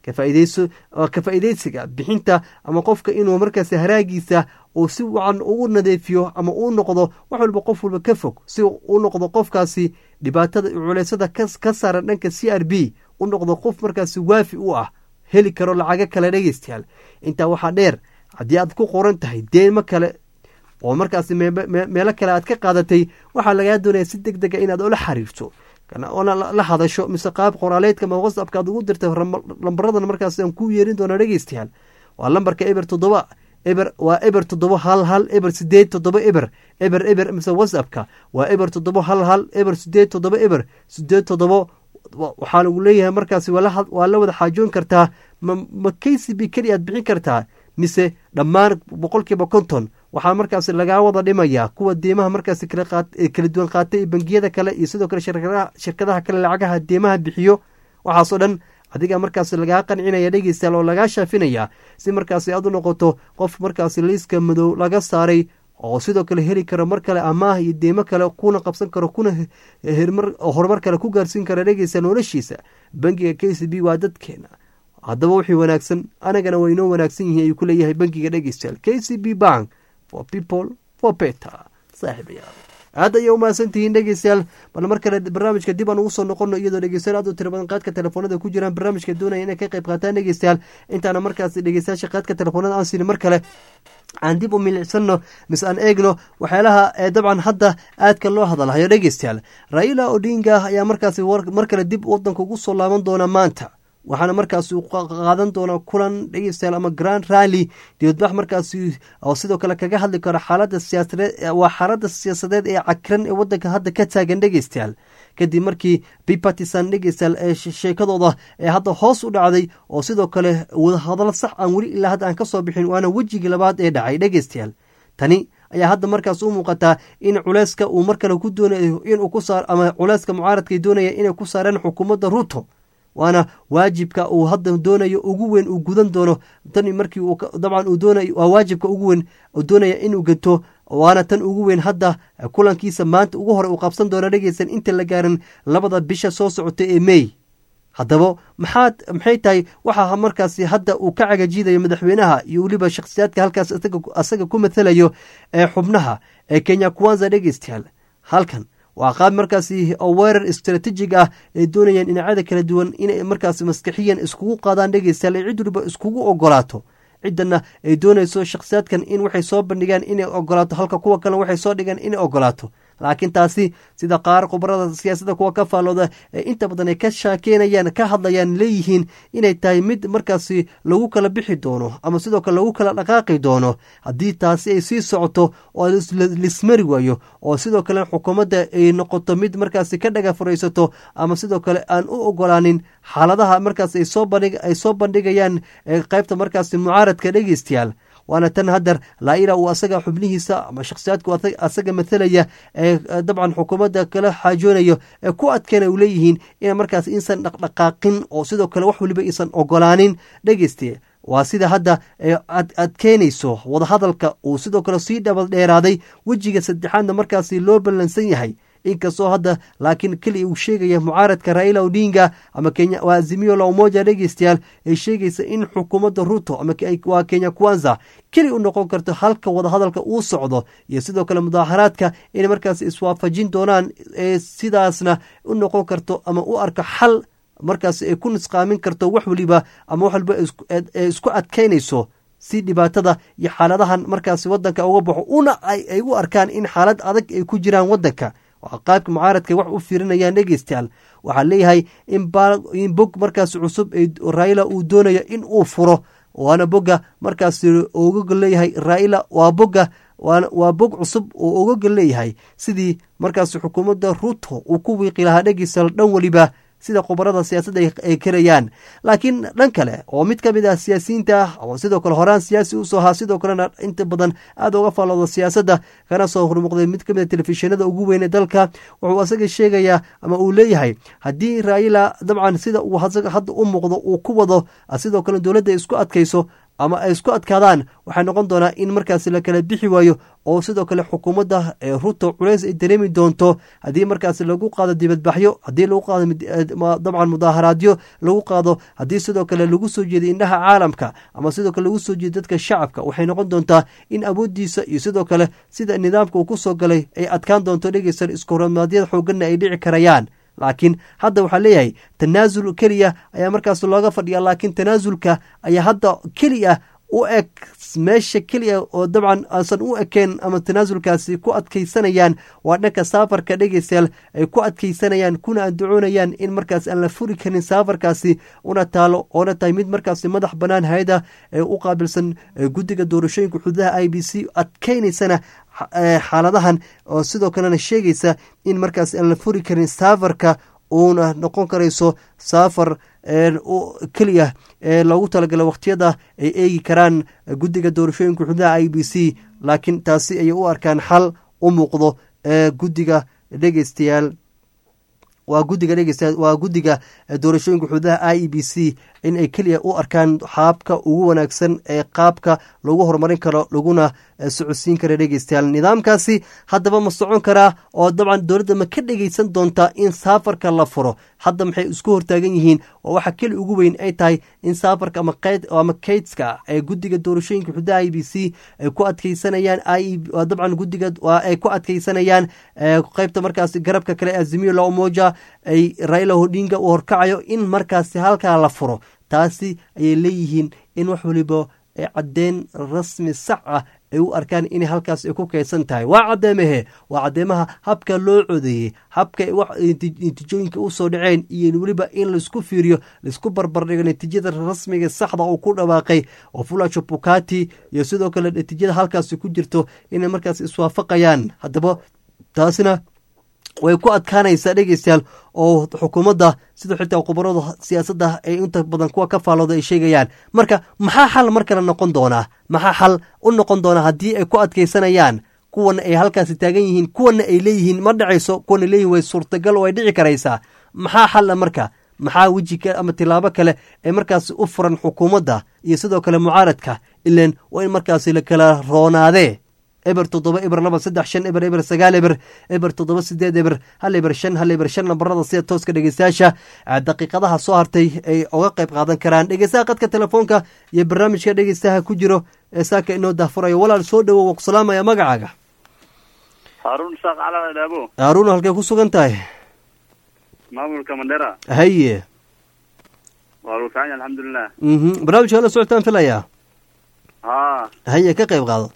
ka faa'iideysiga bixinta ama qofka inuu markaas haraagiisa uu si wacan ugu nadeefiyo ama uu noqdo wax walba qof walba ka fog si u noqdo qofkaasi dhibaatada iyo culeysada ka saaran dhanka c r b u noqdo qof markaasi waafi u ah heli karo lacago kale dhegeystayaal intaa waxaa dheer haddii aad ku qoran tahay deemo kale oo markaasi meelo kale aad ka qaadatay waxaa lagaa doonaya si deg dega inaad ola xiriirto oona la hadasho mise qaab qoraaleedka ma whatsappka aad ugu dirtay lambaradana markaas aan ku yeerin doona dhegeystayaal waa lambarka eber toddoba eber waa eber toddoba hal hal eber sideed toddoba eber eber eber mise whatsappka waa eber toddoba hal hal eber sideed toddoba eber sideed toddoba waxaa lagu leeyahay markaasi waa la wada xaajoon kartaa ma k c b keli aad bixin kartaa mise dhammaan boqolkiiba konton waxaa markaasi lagaa wada dhimayaa kuwa deemaha markaasi kala duwan qaatay iyo bangiyada kale iyo sidoo kale shirkadaha kale lacagaha deemaha bixiyo waxaasoo dhan adiga markaasi lagaa qancinaya dhegeystayaal oo lagaa shaafinaya si markaasi aad u noqoto qof markaasi liiska madow laga saaray oo sidoo kale heli karo mar kale amaah iyo deemo kale kuna qabsan karo kuna horumar kale ku gaarsiin kara dhegeysta noloshiisa bangiga k c b waa dadkeena haddaba wixii wanaagsan anagana waa inoo wanaagsan yihiin ayuu ku leeyahay bangiga dhegeystayaal k c b bank for people for better saaxiibayaal aad ayay umahadsan tihiin dhegeystayaal bal mar kale barnaamijka dib aan ugu soo noqono iyadoo dhegeystayaal aad u tira badan qaadka telefoonada ku jiraan barnaamijka doonaya inay ka qayb qaataan dhegeystayaal intaana markaas dhegeystayaasha qaadka telefoonada aan siinin mar kale aan dib u milicsano mise aan eegno waxyaalaha dabcan hadda aadka loo hadalhayo dhegeystayaal raila odinga ayaa markaasi mar kale dib wadanka ugu soo laaban doona maanta waxaana markaasi uu qaadan doonaa kulan dhegeystayaal ama grand rally dibadbax markaasi oo sidoo kale kaga hadli karo xaalada siyaasadeed waa xaalada siyaasadeed ee cakiran ee wadanka hadda ka taagan dhegeystayaal kadib markii bipartisan dhegeystayaal ee sheekadooda ee hadda hoos u dhacday oo sidoo kale wadahadalo sax aan weli ilaa hadda aan ka soo bixin waana wejigii labaad ee dhacay dhegeystayaal tani ayaa hadda markaas u muuqataa in culeyska uu mar kale ku doonayo inuu ku saar ama culeyska mucaaradka doonaya inay ku saareen xukuumadda ruuto waana waajibka uu hadda doonayo ugu weyn uu gudan doono tan markii dabcan uu doonayo waa waajibka ugu weyn uu doonaya inuu gato waana tan ugu weyn hadda kulankiisa maanta ugu hore uu qabsan doono dhegeysan inta la gaarin labada bisha soo socota ee mey haddaba maxaad maxay tahay waxaa markaasi hadda uu ka cagajiidayo madaxweynaha iyo weliba shakhsiyaadka halkaas asaga ku mathalayo ee xubnaha ee kenya kuwanza dhegeystayaal halkan waa qaab markaasi oo weerar istraatiijig ah ay doonayaan dhinacyada kala duwan inay markaasi maskaxiyan iskugu qaadaan dhegeystayaal ay cid waliba iskugu ogolaato ciddana ay doonayso shakhsiyaadkan in waxay soo bandhigaan inay ogolaato halka kuwa kalena waxay soo dhigaan inay ogolaato laakiin taasi sida qaar khubarada siyaasadda kuwa ka faallooda ee inta badan ay ka shaakeynayaan ka hadlayaan leeyihiin inay tahay mid markaasi lagu kala bixi doono ama sidoo kale lagu kala dhaqaaqi doono haddii taasi ay sii socoto oo lismari waayo oo sidoo kale xukuumadda ay noqoto mid markaasi ka dhaga furaysato ama sidoo kale aan u ogolaanin xaaladaha markaas ay soo bandhigayaan qaybta markaasi mucaaradka dhegeystayaal waana tan haddar laaila uu asaga xubnihiisa ama shakhsiyaadku asaga mathalaya ee dabcan xukuumadda kala xaajoonayo ee ku adkeena u leeyihiin in markaas insan dhaqdhaqaaqin oo sidoo kale wax waliba isan ogolaanin dhegeyste waa sida hadda adkeynayso wadahadalka uu sidoo kale sii dhabal dheeraaday wejiga saddexaadna markaasi loo ballansan yahay inkastoo hadda laakiin keliya uu sheegaya mucaaradka raila odinga ama waa azimio la umoja dhegeystayaal ay sheegaysa in xukuumadda ruto ama waa kenya kwanza keli u noqon karto halka wadahadalka uu socdo iyo sidoo kale mudaaharaadka inay markaas iswaafajin doonaan ee sidaasna u noqon karto ama u arko xal markaas ay ku nisqaamin karto wax waliba ama wax waliba ee isku adkeynayso si dhibaatada iyo xaaladahan markaas wadanka uga baxo una ay u arkaan in xaalad adag ay ku jiraan wadanka qaabka mucaaradka wax u fiirinayaan dhegeystayaal waxaa leeyahay in bog markaas cusub raila uu doonayo in uu furo waana boga markaas ogaga leeyahay raila waa boga waa bog cusub oo ogaga leeyahay sidii markaas xukuumadda ruto uu ku wiiqi lahaa dhegeystayaal dhan weliba sida khubarada siyaasadda ay karayaan laakiin dhan kale oo mid ka mid ah siyaasiyiinta ah oo sidoo kale horaan siyaasi usoo ahaa sidoo kalena inta badan aada uga faallooda siyaasadda kana soo hormuuqday mid ka mid a telefishinada ugu weyn ee dalka wuxuu asaga sheegayaa ama uu leeyahay haddii raila dabcan sida uu hadda u muuqdo uu ku wado sidoo kale dowladda isku adkayso ama ay isku adkaadaan waxay noqon doonaa in markaasi la kala bixi waayo oo sidoo kale xukuumadda ee ruto culays ay dareemi doonto haddii markaasi lagu qaado dibadbaxyo haddii lagu qaado dabcan mudaaharaadyo lagu qaado haddii sidoo kale lagu soo jeeday indhaha caalamka ama sidoo kale lagu soo jeeday dadka shacabka waxay noqon doontaa in awooddiisa iyo sidoo kale sida nidaamka uu ku soo galay ay adkaan doonto dhegeysan iskuhorimaadyada xooganna ay dhici karayaan laakiin hadda waxaa leeyahay tanaasul keliya ayaa markaas looga fadhiya laakiin tanaasulka ayaa hadda keliya u eg meesha keliya oo dabcan aansan u ekeen ama tanaasulkaasi ku adkaysanayaan waa dhanka saafarka dhegeystayaal ay ku adkaysanayaan kuna andacoonayaan in markaas aan la furi karin saafarkaasi una taalo oona tahay mid markaasi madax bannaan hay-ada ee u qaabilsan guddiga doorashooyinka xuduudaha i b c adkeynaysana xaaladahan oo sidoo kalena sheegaysa in markaas aan la furi karin saafarka uuna noqon karayso saafar keliya ee loogu talagala wakhtiyada ay eegi karaan guddiga doorashooyinka xuduudaha i b c laakiin taasi ayay u arkaan xal u muuqdo ee guddiga dhegeystayaal waa guddiga dhegeystayaal waa guddiga doorashooyinka xuduudaha i e b c in ay keliya u arkaan xaabka ugu wanaagsan ee qaabka lagu horumarin karo laguna socodsiin kara dhegeystayaal nidaamkaasi haddaba ma socon karaa oo dabcan dowladda ma ka dhegeysan doontaa in saafarka la furo hadda maxay isku hortaagan yihiin oo waxa keli ugu weyn ay tahay in saafarka ama kaydska ee guddiga doorashooyinka xuduudaha i b c ay ku adkeysanayaan dabcan guddiga ay ku adkeysanayaan qeybta markaasi garabka kale azimiyo la umoja ay raila hodinga uu horkacayo in markaasi halkaa la furo taasi ayay leeyihiin in wax waliba ee caddeyn rasmi sax ah ay u arkaan inay halkaas ay ku kaydsan tahay waa caddeemahe waa caddeemaha habka loo codeeyey habka natiijooyinka usoo dhaceen iyo weliba in laisku fiiriyo laisku barbardhigo natiijada rasmiga saxda uu ku dhawaaqay oo fulajo bukati iyo sidoo kale natiijada halkaasi ku jirto inay markaas iswaafaqayaan haddaba taasina way ku adkaanaysaa dhegeystayaal oo xukuumadda sida xitaa khubarada siyaasadda ay inta badan kuwa ka faalooda ay sheegayaan marka maxaa xal mar kale noqon doonaa maxaa xal u noqon doonaa haddii ay ku adkaysanayaan kuwana ay halkaasi taagan yihiin kuwana ay leeyihiin ma dhacayso kuwana leeyihin way suurtagal oo ay dhici karaysaa maxaa xalla marka maxaa weji ama tilaabo kale ee markaasi u furan xukuumadda iyo sidoo kale mucaaradka ilan waa in markaasi la kala roonaadee eber toddoba eber laba saddex shan eber eber sagaal eber eber toddoba sideed eber hal eber shan hal eber shan nambarada sida tooska dhegeystayaasha daqiiqadaha soo hartay ay oga qayb qaadan karaan dhegeystaha qadka telefoonka iyo barnaamijka dhegeystaha ku jiro ee saaka inoo daafurayo walaal soo dhowow ku salaamaya magacaaga haaruun saaq cala dhaabo haaruun halkay ku sugan tahay maamulka mandera haye waa lagu fican yahay alxamdulilah mhm barnaamijka la socotaan filayaa ha haye ka qayb qaado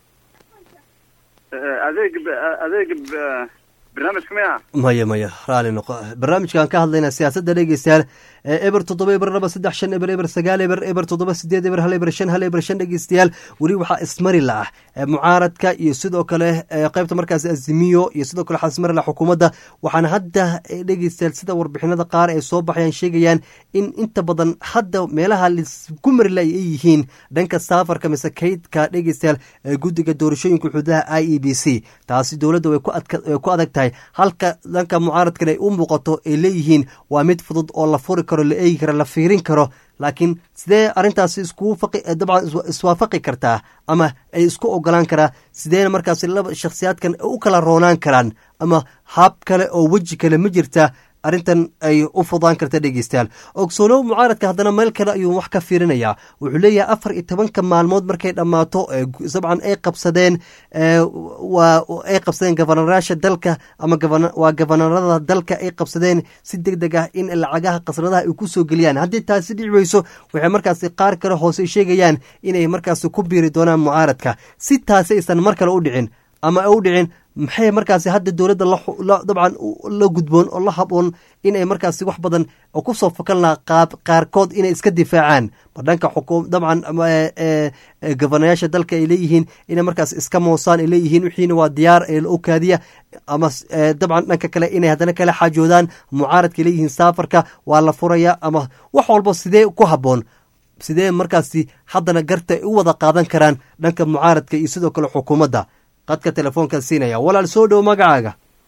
adeeg adeeg barnaamijka miya maya maya raali noqo barnaamijkaan ka hadlayna siyaasadda dhegeystayaal eber toddoba eber laba saddex shan eber eber sagaal eber eber toddoba sideed eber hal eber shan hal eber shan dhegeystayaal weli waxaa ismari la ah mucaaradka iyo sidoo kale qeybta markaasi azimiyo iyo sidoo kale waxaa ismari la xukuumadda waxaana hadda dhegeystayaal sida warbixinada qaar ay soo baxayaan sheegayaan in inta badan hadda meelaha laisku mari la ay yihiin dhanka saafarka mise kaydka dhegeystayaal guddiga doorashooyinka xuduudaha i e b c taasi dowladda way ku adag tahay halka dhanka mucaaradkan ay u muuqato ay leeyihiin waa mid fudud oo la furi karo la eegi karo la fiirin karo laakiin sidee arrintaasi iskugu faqi dabcan iswaafaqi kartaa ama ay isku ogolaan karaa sideena markaasi laba shakhsiyaadkan u kala roonaan karaan ama hab kale oo weji kale ma jirta arrintan ay u fudaan karta dhegeystayaal ogsoonow mucaaradka haddana meel kale ayuu wax ka fiirinayaa wuxuu leeyahay afar iyo tobanka maalmood markay dhammaato dabcan ay qabsadeen ay qabsadeen gobonarayaasha dalka ama waa gobonarada dalka ay qabsadeen si deg deg ah in lacagaha khasnadaha ay ku soo geliyaan haddii taasi dhici weyso waxay markaasi qaar kale hoose sheegayaan inay markaasi ku biiri doonaan mucaaradka si taasi aysan mar kale u dhicin ama u dhicin maxay markaasi hadda dowladda dabcan la gudboon oo la haboon inay markaasi wax badan ku soo fakan lahaa qaab qaarkood inay iska difaacaan ma dhanka xukuum dabcan gobonayaasha dalka ay leeyihiin inay markaas iska moosaan ay leeyihiin wixiina waa diyaar ee la okaadiya ama dabcan dhanka kale inay haddana kala xaajoodaan mucaaradka ay leeyihiin saafarka waa la furaya ama wax walba sidee ku habboon sidee markaasi haddana garta ay u wada qaadan karaan dhanka mucaaradka iyo sidoo kale xukuumadda qadka telefoonkan siinaya walaal soo dhow magacaaga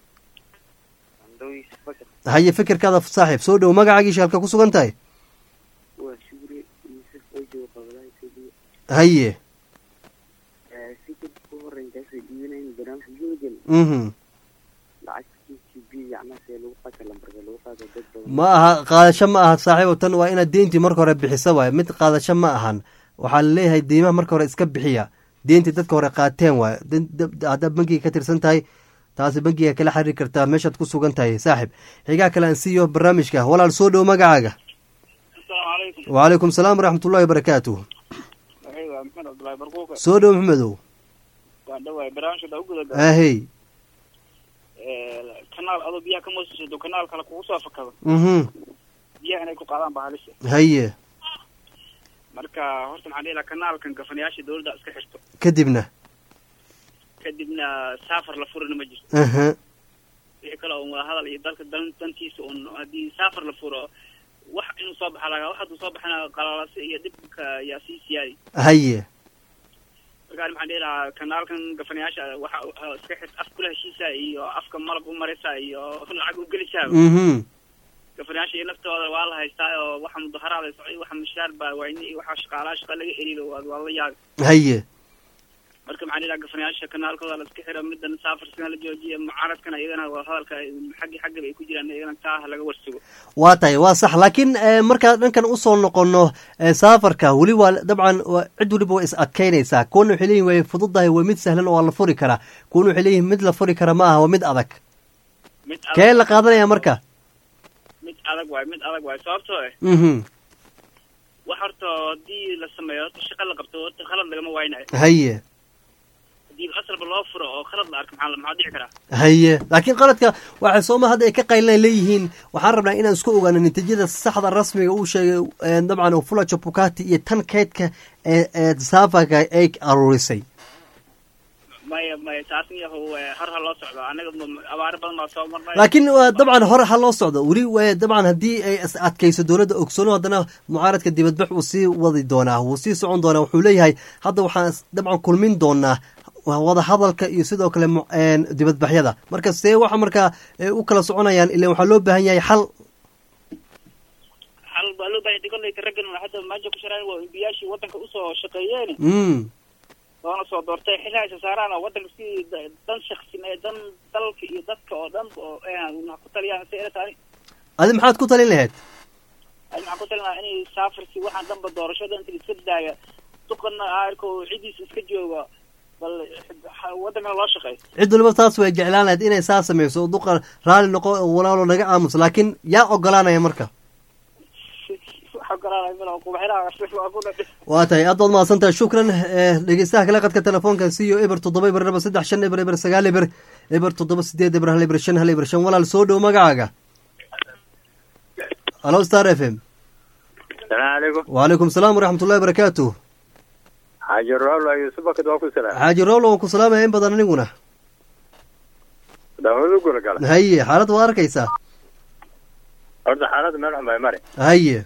haye fikirkaada saaxiib soo dhow magacaagiisha halka ku sugan tahay haye mhm ma aha qaadasho ma aha saaxiibo tan waa inaad deyntii marka hore bixisa waay mid qaadasho ma ahan waxaa laleeyahay deymaha marka hore iska bixiya deentii dadka hore qaateen waay haddaad bankiga ka tirsan tahay taasi bankiga kala xiriiri kartaa meeshaad ku sugan tahay saaxib xigaa kale aan siiyo barnaamijka walaal soo dhow magacaaga wacalaykum salaam waraxmatullahi wabarakaatuh axmed cabdullaahi barquuka soo dhow maxmedow waan dhawaay barnaamijka u gudaga ahey kanaal adoo biyaha ka moosasado kanaal kale kugu soo fakado mhm biyaha inay ku qaadaan baa halisa haye marka horta maxaan dhihi lahaa kanaalkan gafanayaasha dawladda iska xirto kadibna kadibna saafar la furina ma jirto aha wixii kale un waa hadal iyo dalka dan dantiisa un haddii saafar la furo wax inuu soo baxa lagaa wax hadduu soo baxana qalalase iyo dhibka yaa sii siyaadi haye markaan maxaan dhihi lahaa kanaalkan gafanayaasha waxa waxa iska xirt af kula heshiisa iyo afka malab u maraysa iyo lacag u gelisaa mhm gafanayaasha iyo naftooda waa la haystaa oo waxa mudaharaada socday waxa mishaar baa wayne iyo waxa shaqaalaha shaqa laga eriyo waa waa la yaabi haye marka maxaan dhihi lahaa gafanayaasha kanaalkooda la iska xiro middan saafarskana la joojiyo mucaaradkana iyagana waa hadalka xaggi xaggaba ay ku jiraan iyagana taa ha laga warsugo waa tahay waa sax laakiin eh, markaan dhankan usoo noqono eh, saafarka weli waa dabcan waa- cid weliba waa is adkeynaysaa kuwana waxay leeyihin way fududahay waa mid sahlan oo waa la furi karaa kuwana waxay leeyihin mid la furi kara ma aha waa mid adag mid kee la qaadanaya marka mid adag waay mid adag waay sababtoo eh mhm wax horta haddii la sameeyo horta shaqa la qabto horta khalad lagama waaynayo haye haddii asalba loo furo oo khalad la arko maxaa la- maxaa dhici karaa haye laakiin qaladka waxay sooma hadda ay ka qaylinay leeyihiin waxaan rabnaa inaan isku ogaano natiijada saxda rasmiga uu sheegay eh, dabcan fula jabukati iyo tan keydka ee ee saafarka ay aruurisay maya maya taas yahow eh, har ha loo socdo anaga ma- abaaro badan baa soo marnay laakiin waa dabcan hore ha loo socdo weli waa dabcan haddii ay is adkayso dowladda ogsoono haddana mucaaradka dibadbax wuu sii wadi doonaa wuu sii socon doonaa wuxuu leeyahay hadda waxaan is- dabcan kulmin doonaa wada hadalka iyo sidoo kale mu- een, dibadbaxyada marka see waxa markaa ay u kala soconayaan ilan waxaa loo baahan yahay xal hal baa loo baahay kolleyta raggan hadda maanta ku shiraan waa imbiyaashii waddanka usoo shaqeeyeen mm loona soo doortay xilli haysa saaraan oo waddanka si da- dan shaksin ee dan dalka iyo dadka oo dhan oo eh, wax ku taliyaan si ila taani adi maxaad ku talin lahayd ani maxaan ku talinayaa inay saafarsi waxaan dhanba doorashada inta iska daaya duqana aarko cidiisa iska jooga bal ha- waddankana loo shaqeeyo cid waliba taas way jeclaan lahayd inay saa samayso oo duqa raalli noqo oo walaalo naga aamuso laakiin yaa ogolaanaya marka waxa ogolaanaya mala kubaxiraha waa ku dhadhi waa tahay aad baad mahadsan tahay shukran eh, dhegeystaha kale qadka telefoonka siyo eber toddoba eber laba saddex shan eber eber sagaal eber eber toddoba sideed eber hal eber shan hal eber shan walaal soo dhow magacaaga halo star f m salaamu calaykum wacalaykum salaam waraxmatullahi barakaatu xaaji roolo yuusuf bakad waa ku salaam xaaji rowlo waan ku salaamaya in badan aniguna daawadu gula gala haye xaalad waa arkaysaa horta xaaladda meel xun bay mari haye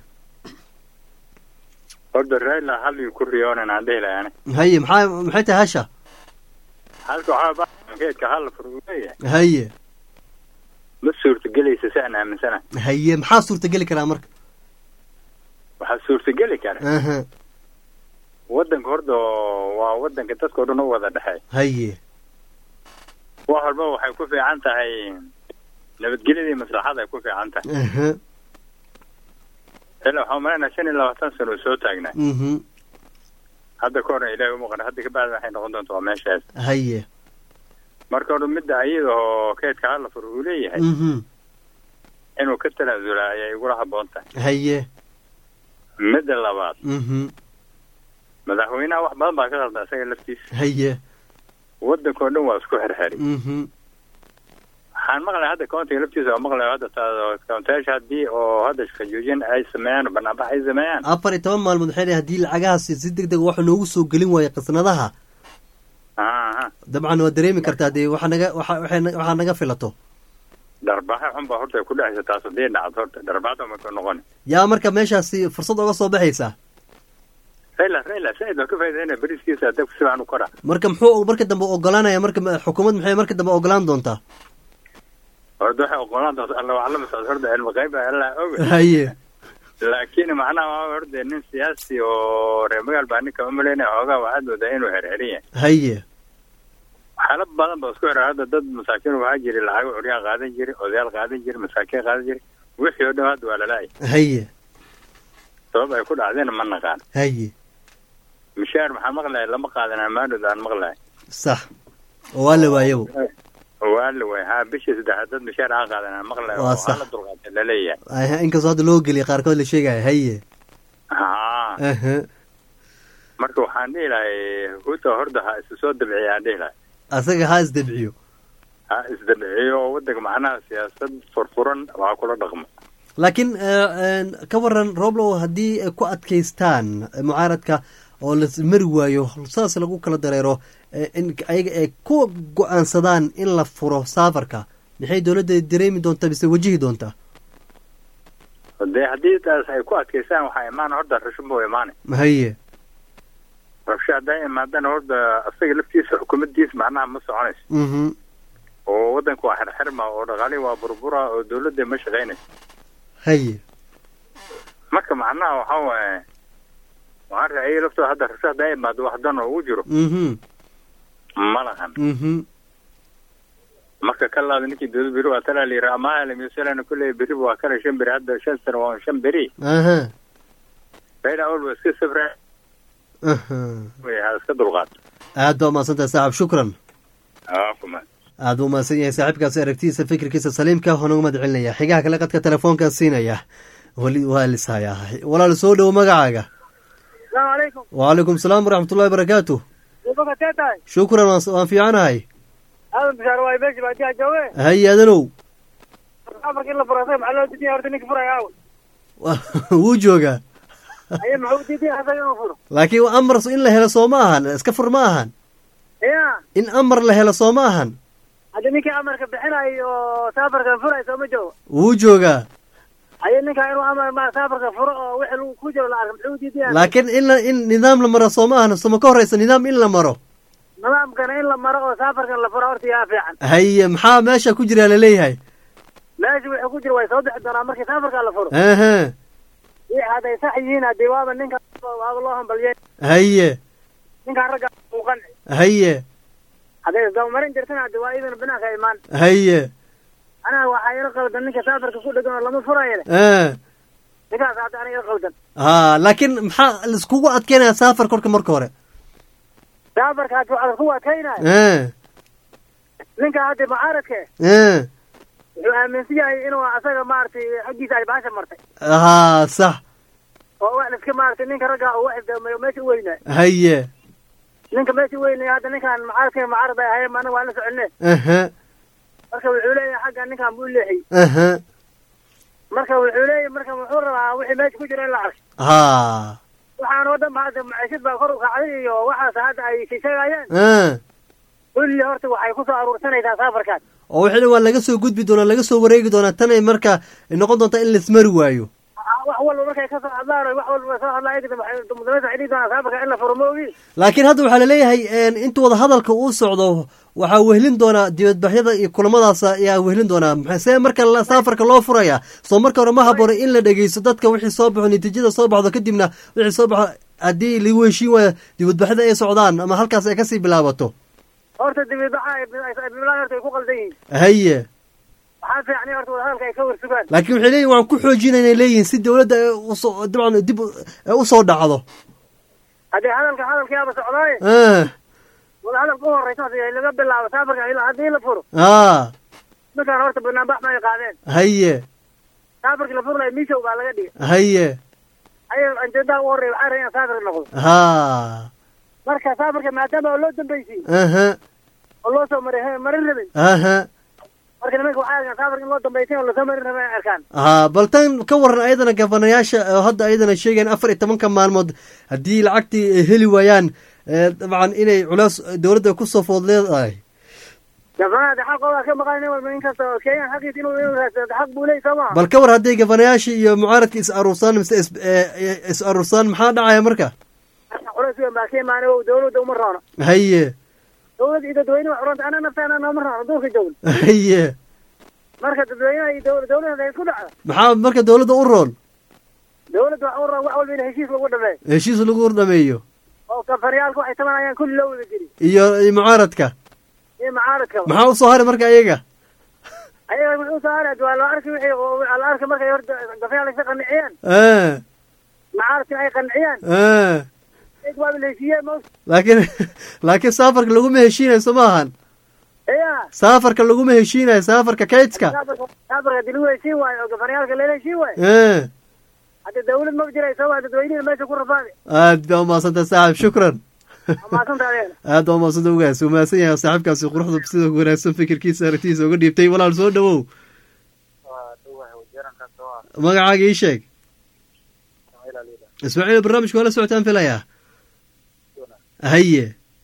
horta raila hallii ku riyoonan aan dhihi lahay ani haye maxaa maxay tahay hasha halka waxaa baankeedka hal fur uu leeyahay haye ma suurtagelaysa si aan aaminsana haye maxaa suurtageli karaa marka waxaa suurtageli kara aha waddanka horta waa waddanka dadkao dhan u wada dhexeey haye wax walba waxay ku fiican tahay nabadgelyadii maslaxada ay ku fiican tahay aha ilaa waxaan umalaynaa shan iyo labaatan sano uu soo taagnaa mhm hadda ka horna ilaahay umuuqan hadda kabacdi waxay noqon doonta waa meeshaas haye marka hore midda ayada oo keedka hala fur uu leeyahay mhm inuu ka tanaasula ayay igula habboon tahay haye midda labaad mhm madaxweynaha wax badan baa ka qalda isaga laftiisa haye waddanka oo dhan waa isku xirxiri mhm waxaan maqlaya hadda countiga laftiisa waa maqlaya hadda taa countayaasha haddii oo hadda shaqo joojin ay sameeyaan oo banaanbax ay sameeyaan afar iyo toban maalmood waxay dhahay haddii lacagahaasi si deg deg waxa noogu soo gelin waayo qasnadaha aha dabcan waa dareemi kartaa dee waxa naga waxa waxay na- waxaa naga filato dharbaxa xun baa horta ku dhexaysa taas haddii dhacdo horta dharbaxda ma ka noqon yaa marka meeshaasi fursad oga soo baxaysaa rayla rayla said waa ka faa'iidayna beriskiisa dabka si fiican u kora marka muxuu marka dambe ogolaanaya marka ma- xukuumad maxay marka dambe ogolaan doontaa horta waxay ogolaan doonta alla waclama socod horta cilmi qayb baa alla oga haye laakiin macnaha waa horta nin siyaasi oo reer magaal baa ninka umaleynaya xoogaa waxaad moodaa inuu xerxerin yahay haye waxyaalo badan ba isku xiran hadda dad masaakiin waxaa jiri lacago curyaa qaadan jiri odayaal qaadan jiri masaakiin qaadan jiri wixii oo dhan hadda waa lalaay haye sabab ay ku dhacdeen ma naqaan haye mishaar maxaa maqlaya lama qaadan amaanood aan maqlaya sax oo waa la waayabo waa la waay ha bishii saddexaad dad mishaar aan qaadan aan maqlaya Waa oo sax. hala dulqaatay laleeyahay Aha, inkastoo hadda loo geliya qaarkood la sheegaya haye ha aha marka waxaan dhihi lahay huta horda ha isu soo dabciya aan dhihi lahay asaga ha isdabciyo ha isdabciyo oo wadanka macnaha siyaasad furfuran waa kula dhaqmo laakiin ka waran roblow haddii ay ku adkaystaan mucaaradka oo la mari waayo saas lagu kala dareero in ayaga ay ku go-aansadaan in la furo saafarka maxay dowladda dareemi doontaa mise wajihi doontaa dee haddii taas ay ku adkaystaan waxaa imaana horta rasho buu imaanay haye rabsho hadday imaadana horta asaga laftiisa xukuumaddiisa macnaha ma soconayso mhm oo waddanka waa xirxirma oo dhaqaalihi waa burbura oo dowladda ma shaqaynayso haye marka macnaha waxaa waaye waxaan raaciyay laftooda hadda rabsho hadday imaado wax dan oo ugu jiro mhm ma lahan mhm marka ka laada ninkii dowlad beri waa talaa layiri amaha lamisalana kulley beri waa kale shan beri hadda shan sano waa shan beri aha bayna awalba iska safra aha way ha iska dulqaato aad baa umahadsantahay saaxib shukran aa kuma aad buu umahadsan yahay saaxiibkaasi aragtidiisa fikirkiisa saliimka waxaan uga mahad celinaya xigaha kale qadka telefoonkaa siinaya weli waa lishayaa walaal soo dhowo magacaaga asalaamu calaykum wacalaykum salaam waraxmatullahi barakaatu dubaka tee tahay shukran waan waan fiicanahay aadan bishaar waay meeshi baadiyaa jooge haye adanow amarka in la furo asaga maxaa loo diidaya horta ninka furaya aaw wuu joogaa aye muxuu diidaya asaga inuu furo laakiin amar in la helo soo ma ahan iska fur ma ahan ya in amar la helo soo ma ahan hadda ninkii amarka bixinay oo saafarkan furay sooma joogo wuu joogaa aye ninkaa inuu amar ma saafarka furo oo wixii lagu ku jiro la arka muxuu diidaya laakiin in la in nidaam la maro soo ma ahan soma ka horeysa nidaam in la maro nidaamkana in la maro oo saafarkan la furo horta yaa fiican haye maxaa meesha ku jira laleeyahay meesha wixii ku jiro way soo bixi doonaa markii saafarka la furo aha wixii hadday sax yihiin haddii waaba ninka waaba loo hambaliyey haye ninkaan ragga uu qanci haye hadday isdabamarin jirtana haddi waa idin binaanka imaan haye anaga waxaa ila qaldan ninka saafarka ku dhegan oo lama furayo le ah ninkaas hadda aniga ila qaldan ha laakiin maxaa laiskugu adkeynaya safar korka marka hore saafarka haddi waxaa ku adkaynayo ah ninka hadda mucaaradka ah wuxuu aaminsan yahay inuu asaga maaragtay xaggiisa ay baasha martay ha sax oo wax liska maaragtay ninka ragga uu wax isdabamayo meesha u weynaayo haye ninka meesha u weynaya hadda ninkaan mucaaradka mucaarad ay ahayn anaga waan la soconne aha marka wuxuu leeyahay xagga ninkaan buu leexiyey aha marka wuxuu leeyahay marka wuxuu rabaa wixii meesha ku jira in la arko ha waxaan oo dhan ba hadda maciishad baa kor u kacday iyo waxaas hadda ay sheegayaan ah kulli horta waxay kusoo aruursanaysaa saafarkaas oo wixii dhan waa laga soo gudbi doonaa laga soo wareegi doonaa tan ay marka noqon doontaa in laismari waayo wax walba markay ka soo hadlaan oo wax walba soo hadlaan ayagana waxay mudamada waxay dhihi doonaa saafarka in la furo ma ogi laakiin hadda waxaa laleeyahay inta wada hadalka uu socdo waxaa wehlin doonaa dibadbaxyada iyo kulamadaas ayaa wehlin doonaa maxaa see marka la- saafarka loo furaya soo marka hore ma habboona in la dhegeysto dadka wixii soo baxo natiijada soo baxdo kadibna wixii soo baxo haddii lagu heshiin waayo dibadbaxyada ay socdaan ama halkaas ay kasii bilaabato horta dibibaxa ay bilaan horta ay ku qaldan yihiin haye waxaa fiicnay horta wadahadalka ay ka warsugaan laakiin waxay leeyihin waan ku xoojina inay leeyihiin si dowladda ay usoo dabcan dib u- ay usoo dhacdo haddii hadalka hadalkiiaba socdaaye ah wadahadalka u horeysa hadi laga bilaabo saafarka ilaa haddii la furo ah ninkaan horta banaanbax ma ay qaadeen haye saafarkii la furlayo mishow baa laga dhigay haye ayaga anjeedaha u horreya waxaa rabay in saafar noqdo ha marka saafarka maadaama oo loo dambaysiin aha oo loo soo maray marin rabin aha marka nimanka waxay arkaan saafarka in loo dambaysin oo lasoo marin rabin ay arkaan ha bal tan ka waran ayadana gabanayaasha oo hadda ayadana sheegayaan afar iyo tobanka maalmood haddii lacagtii ay heli waayaan ee, dabcan inay culays dowladda kusoo food leedahay gabanaha de xaqooda ka maqan nin walba nin kasta oo kenyan xaqiisa inuu inuu raadsado de xaq buu leey soo maha bal ka war hadday gabanayaashii iyo mucaaradka is aruursaan mise is ee, is aruursaan maxaa dhacaya marka culays weyn baa ka imaanay oo dawladda uma roono haye dawladda iyo dadweyne wax uranta ana naftaana nooma roono duulka joogno haye marka dadweynaha iyo dawla dawladda ay isku dhacdo maxaa marka dowladda u roon dawladda wax u roon wax walba in heshiis lagu dhameeyo heshiis lagu dhameeyo oo kafariyaalka waxay tabanayaan kulli loo wada geliyo iyo iyo mucaaradka iyo mucaaradkaba maxaa usoo haray marka ayaga ayaga wuxuu soo haray waa la arki wixii oo la arki markay horta gafayaal isa qaniciyaan ah mucaaradkina ay qaniciyaan ah ig waa la heshiiyey ma laakiin laakiin saafarka laguma heshiinayo soo maahan ya saafarka laguma heshiinayo saafarka kaydska saafarka saafarka hadii lagu heshiin waayo oo gafaniyaalka lala heshiin waayo ah hadda dawlad ma jiraysa waa dadweynihi meesha ku rafaadi aad baa umahadsantah saaxib shukran maasanta adeena aad baa umahadsanta ugaas uu mahadsan yahay saaxiibkaasi quruxda sida wanaagsan fikirkiisa aragtiisa uga dhiibtay walaal soo dhawow magacaaga ii sheeg ismaaciil barnaamijka waa la socotaan filayaa haye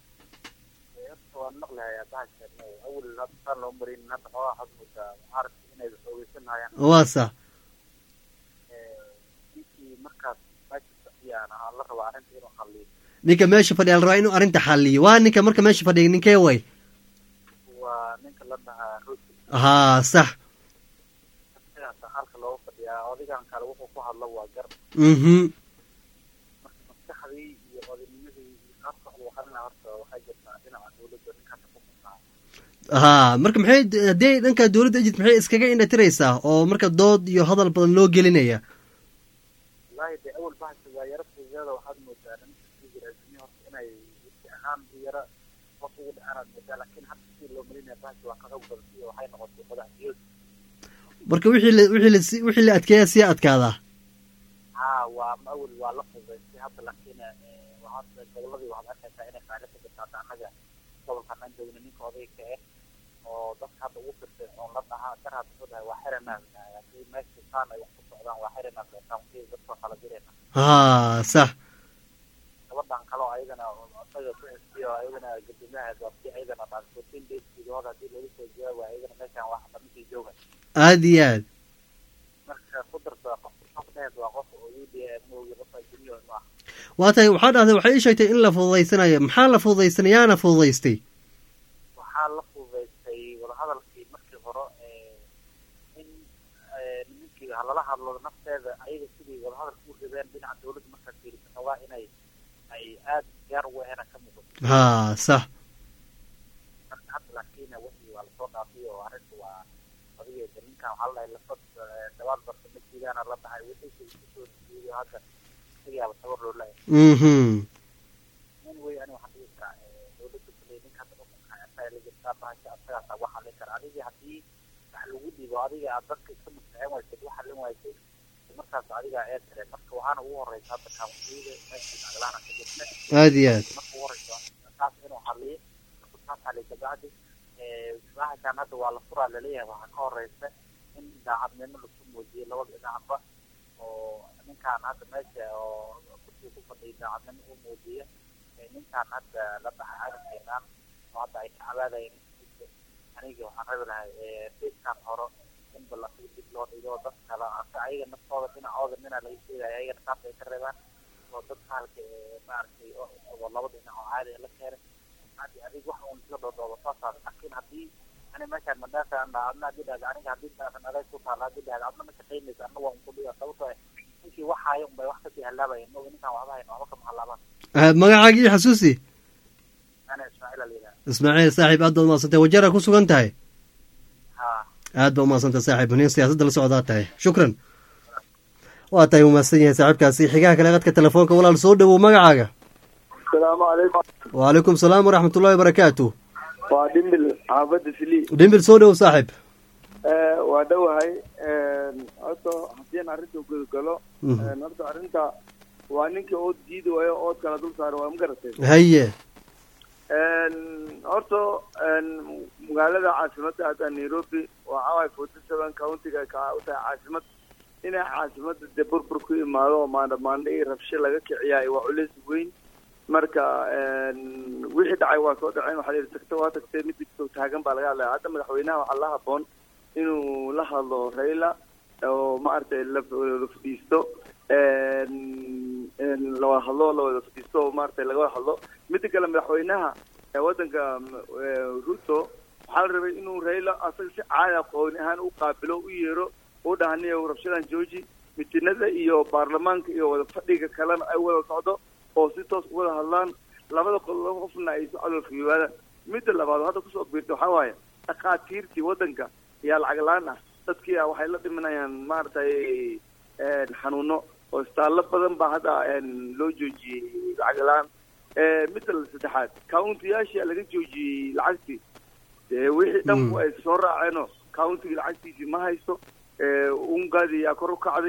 waa sax ninka meesha fadhiya la rabaa inuu arrinta xaliyo waa ninka marka meesha fadhiya ninkee way waa ninka la dhahaa rusi haa sax sidaasa halka looga fadhiyaa odigan kale wuxuu ku hadlo waa gar mhm marka maskaxdii iyo odaynimadii iyo qaabka uu hadlina horta waxaa jirtaa dhinaca dawladda ninkaasa ku kusaa haa marka maxay haddii dhanka dowladda egypt maxay iskaga indhatiraysaa oo marka dood iyo hadal badan loo gelinaya wallaahi dee awal bahasha waa yaro fududeeda waxaad moodaa ninka jiraasimi horta inay wisi ahaan u yara qof ugu dhacanaad moodaa laakiin hadda sidii loo malinaya bahasha waa ka xoog badan iyo waxay noqotay madaxdiyood marka wixii la wixii la si- wixii la adkeeya sii adkaadaa haa waa ma awal waa la fududaystay hadda laakiin waxaad goboladii waxaad arkaysaa inay qaali ka jirta hadda annaga gobolkan aan joogna ninka odayga ah oo dadka hadda ugu firtay oo la dhahaa dar hadda wuxuu dhahay waa xiranaas haddii meesha saan ay wax ku socdaan waa xiranaas kaamkii dadkoo kala jirayna haa sax gabadhan kaloo ayagana isaga ku xisbiyo ayagana gadoomiyaha doortay ayagana dhan fourteen days gudahood haddii lagu soo jawaabo ayagana meeshaan wax dhaminkii jooga aad iyo aad marka ku darta qof qof dheed waa qof oo u d moogi qofa junior ma aha waa tahay waxaa dhahday waxay ii sheegtay in la fududaysanayo maxaa la fududaysanay yaana fududaystay waxaa la fududaystay wadahadalkii markii hore in nimankii halala hadlo nafteeda ayaga sidii wadahadalka u rabeen dhinaca dawladda markaad fiirisan waa inay ay aada gaar ugu ahena ka muuqato haa sax marka hadda laakiin wixii waa lasoo dhaafay oo arrinta waa adigeeda ninkan waxaa la dhahay lafad dhawaad barta masjidaana la dhahay wixii kusoo jiiday hadda isagiyaaba tabar loo leeyahay mhm in wey ani waxaan dhihi karaa dawladda kuley ninka hadda xukunka asaga la jirtaa bahasha asagaasa wax halin kara adigii haddii wax lagu dhibo adiga aad dadka iska mustacin waysid wax halin waysay markaas adigaa ee tare marka waxaana ugu horeysa hadda kaamsiida meeshii aglaana ka jirta aad iyo aad marka ugu horeysa taas inuu haliyo markuu taas haliyo kabacdi bahashaan hadda waa la furaa laleeyahay waxaa ka horeysa in daacadnimo lasu muujiyo labada dhinacba oo ninkaan hadda meesha oo kursiga ku fadhiya daacadnimo u muujiya ninkaan hadda la dhahay caalamkeenaan oo hadda ay ka cabaadayeen aniga waxaan rabi lahay beedkaan horo in ballantiga dib loo dhigo dad kale ase ayaga naftooda dhinacooda nina laga sheegaya ayagana taas ay ka reebaan oo dad kaalka maaragtay oo laba dhinac oo caadi la keenay hadii adig wax uun isla dhoodhooba saasaas laakiin haddii ani meeshaan madhaasa aan dhaha adna haddii dhahda aniga haddii dhaasan adeeg ku taala haddii dhahda adna ma shaqaynaysa anna waa unku dhiga sababtoo ah ninkii wax haayo unbay wax kasii hallaabayan moga ninkaan waxba hayn waxba kama hallaabaan magacaagii ii xasuusi ana ismaaciil ala yidhaha ismaaciil saaxiib aad baad umahadsantay wajara ku sugan tahay haa aad baa umahadsantay saaxiib nin siyaasadda la socdaa tahay shukran waa tahay umahadsan yahay saaxiibkaasi xigaha kale qadka telefoonka walaal soo dhowow magacaaga asalaamu calaykum wacalaykum salaam waraxmat ullahi wabarakaatu waa dhimbil xaafadda sili dhimbil soo dhowow saaxiib waa dhowahay horta haddii aan arrinta gudagalo Mhm. horta arrinta waa ninkii ood diidi waayo ood kala dul saaro waa ma garatay haye horta magaalada caasimadda hadda nairobi waa caway forty seven countiga ka u tahay caasimad inay caasimada dee burbur ku imaado oo maandha maandha iyo rabsho laga kiciyaay waa culeys weyn marka wixii dhacay waa soo dhaceen waxaa la yidhi tagta waa tagtay mid digtoo taagan baa laga hadlaya hadda madaxweynaha waxaa la haboon inuu la hadlo raila oo maaragtay la la fadhiisto la wada hadlo la wada fadhiisto oo maaragtay laga wada hadlo midda kale madaxweynaha ee waddanka eh, ruto waxaa la rabay inuu raila asaga si caadi aqooni ahaan u qaabilo u yeero u dhahaniyo rabshadan jooji mitinada iyo baarlamaanka iyo wada fadhiga kalena ay wada socdo oo si toos u wada hadlaan labada qo- laba qofna ay si codol fiiwaadaan midda labaad oo hadda kusoo biirta waxaa waaye dhakhaatiirtii waddanka ayaa lacag la-aan ah dadkii ah waxay la dhimanayaan maaragtay xanuuno oo istaallo badan baa hadda loo joojiyey lacag la-aan midda saddexaad countiyaashii laga joojiyey lacagtii dee wixii dhan ay soo raaceenoo countiga lacagtiisii ma haysto ungaadii yaa kor u kacday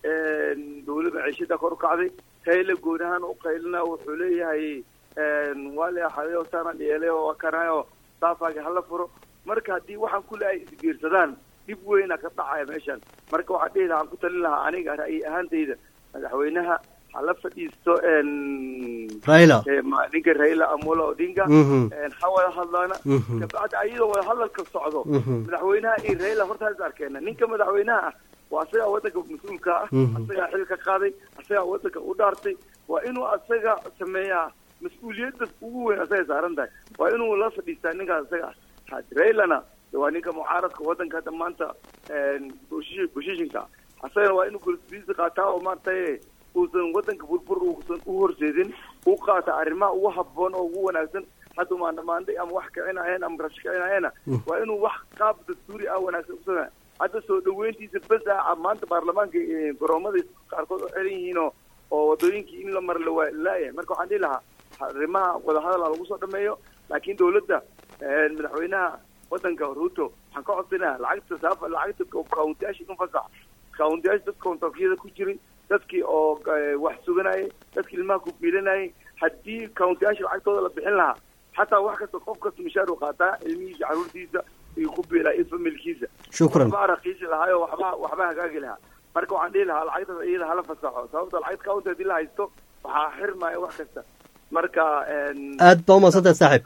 dawlad maciishada kor u kacday raila gooni ahaan u qaylina wuxuu leeyahay waa la axaday saana dhiyeelay oo kanayo saafaaga hala furo marka haddii waxaan kule ay isbiirsadaan dhib weyna ka dhacaya meeshan marka waxaan dhihi lahaa aan ku talin lahaa aniga ra'yi ahaantayda madaxweynaha hala fadhiisto raila ninka raila amolo odinga Mhm. ha wada hadlaana Mhm. kabacdi ayadoo wada hadalka socdo Mhm. madaxweynaha iyo raila horta has arkeena ninka madaxweynaha ah waa asagaa wadanka mas-uulka ah Mhm. asagaa xil ka qaaday asagaa wadanka u dhaartay waa inuu asaga sameeyaa mas-uuliyadda ugu weyn asagay saaran tahay waa inuu la fadhiistaa ninkaas asaga ah had railana de waa ninka mucaaradka wadanka hadda maanta boshishinka asagana waa inuu golsbiisi qaataa oo maaragtay uusan wadanka burbur uusan u horseedin u qaata arrimaha ugu habboon oo ugu wanaagsan hadda maandhamaanday ama wax kicinayeen ama rash kicinayena waa inuu wax qaab dastuuri ah wanaagsan usana hadda soo dhaweyntiisa bes ah maanta baarlamaanka eh, garoomada qaarkood oo xiran yihiin oo oo wadooyinkii in la mara la waa laayahay marka waxaan dhihi lahaa arrimaha wadahadal ha lagu soo dhameeyo laakiin dawladda eh, madaxweynaha wadanka ruto waxaan ka codsanayaa lacagta saafa lacagta kauntiyaasha in fasax kauntiyaasha dadka kontafyada ku jiray dadkii oo eh, wax suganayay dadkii ilmaha ku biilanayay haddii kauntiyaasha lacagtooda la bixin lahaa xataa wax kasta qof kasta mishaar uu qaataa ilmihiisa caruurtiisa iyo ku biilaa iyo familkiisa shukran waxbaa raqiisi lahaayo waxba waxba hagaagi lahaa marka waxaan dhihi lahaa lacagtaas iyada hala fasaxo sababta lacagta county haddii la haysto waxaa xirmaya wax kasta marka aad baa umaadsantahay saaxiib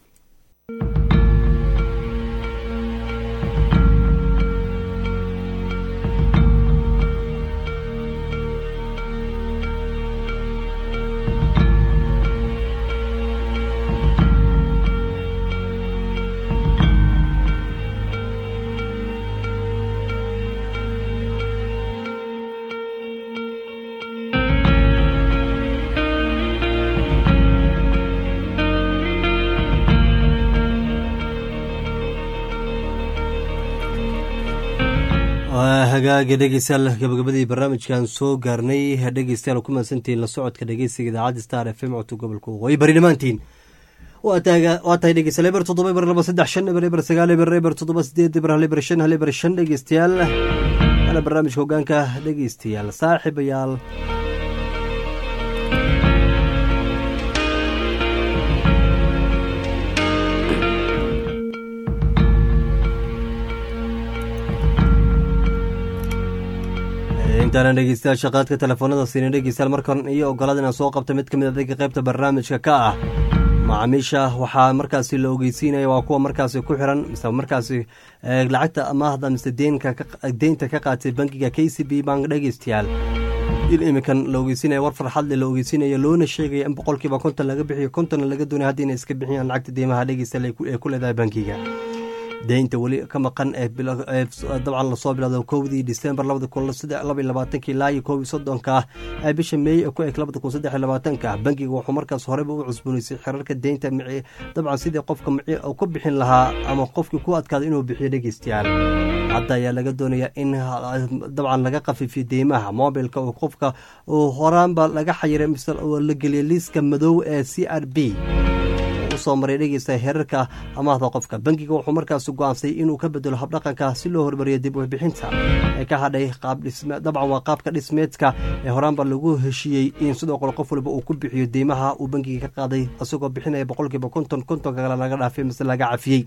waa hagaaga dhegeystayaal gabagabadii barnaamijkan soo gaarnay dhegeystayaal ku mahadsantihiin la socodka dhegeysiga idaacadda star f m codka gobolka waqooyi bari dhammaantiin waa taaga- waa tahay dhegeystayaal eber toddoba eber laba saddex shan eber eber sagaal eber eber toddoba sideed eber hal eber shan hal eber shan dhegeystayaal waana barnaamijka hogaanka dhegeystayaal saaxiibayaal intaana dhegeystayaal shaqaadka telefoonada siina dhegeystayaal markan iyo ogolaada inaan soo qabta mid ka mid adayga qaybta barnaamijka ka ah macaamiisha waxaa markaasi la ogeysiinaya waa kuwa markaasi ku xiran mise markaasi eh, lacagta amaahda mise deenka ka- deynta ka qaatay bankiga k c b bank dhegeystayaal in iminkan la ogeysiinaya war farxadle la ogeysiinaya loona sheegaya in boqolkiiba konton laga bixiyo kontonna laga doonaya haddii inay iska bixiyaan lacagta deymaha dhegeystayaal ay ku- ee ku leedahay bankiga deynta weli ka maqan ee bilo- ee dabcan lasoo bilowda kowdii disembar labada kun laba iyo labaatanka ilaa iyo koob iyo soddonka ah ee bisha meey ee ku eg labada kun saddex iyo labaatanka ah bankiga wuxuu markaas horeyba u cusboonaysay xirarka deynta mici dabcan sidii qofka mici uu ku bixin lahaa ama qofkii ku adkaada inuu bixiyo dhegeystayaal hadda ayaa laga doonaya in ha- dabcan laga khafiifiyo deymaha mobilka uu qofka uu horaanba laga xayiray mise oo la geliyay liiska madow ee c r b usoo maray dhegeysta heerarka amaahda qofka bankiga wuxuu markaas go-aansay inuu ka bedelo habdhaqanka si loo hormariyo dib warbixinta ee ka hadhay qaab dhisme dabcan waa qaabka dhismeedka ee horaanba lagu heshiiyey in sidoo kale qof waliba uu ku bixiyo deymaha uu bankiga ka qaaday isagoo bixinaya boqolkiiba konton kontonka kale laga dhaafay mise laga cafiyey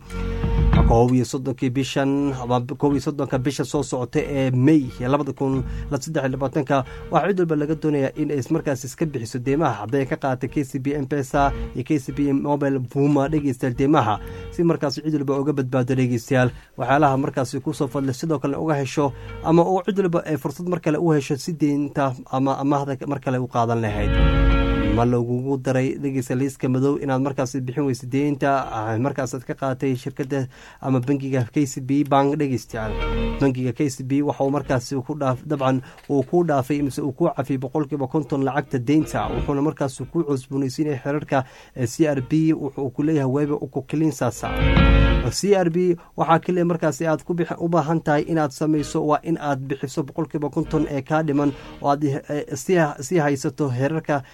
koob iyo soddonkii bishan ama koob iyo soddonka bisha soo socota ee may labada kun saddex iyo labaatanka waxaa cid walba laga doonaya in ay markaas iska bixiso deymaha hadday ka qaadatay k c b m pesa iyo k c b mobile buma dhegeystayaal deymaha si markaas cid walba uga badbaado dhegeystayaal waxyaalaha markaasi kusoo fadlay sidoo kale uga hesho ama uu cid walba ay fursad mar kale u hesho si deynta ama amaahda mar kale u qaadan lahayd ma lagugu daray dhegeysta liiska madow inaad markaas bixin weysa deynta markaasaad ka qaadatay shirkada ama bankiga k c b bank dhegeystayaal bankiga k c b waxa uu markaas ku dhaaf dabcan uu ku dhaafay mise uu ku cafiyay boqolkiiba konton lacagta deynta wuxuuna markaas ku cusboonaysiinaya xerarka c r b wuxuu ku leeyahay weba ukukilinsasa c r b waxaa keliya markaasi aad ku u baahan tahay inaad samayso waa in aad bixiso boqolkiiba konton ee kaa dhiman oo aad sii haysato herarka ama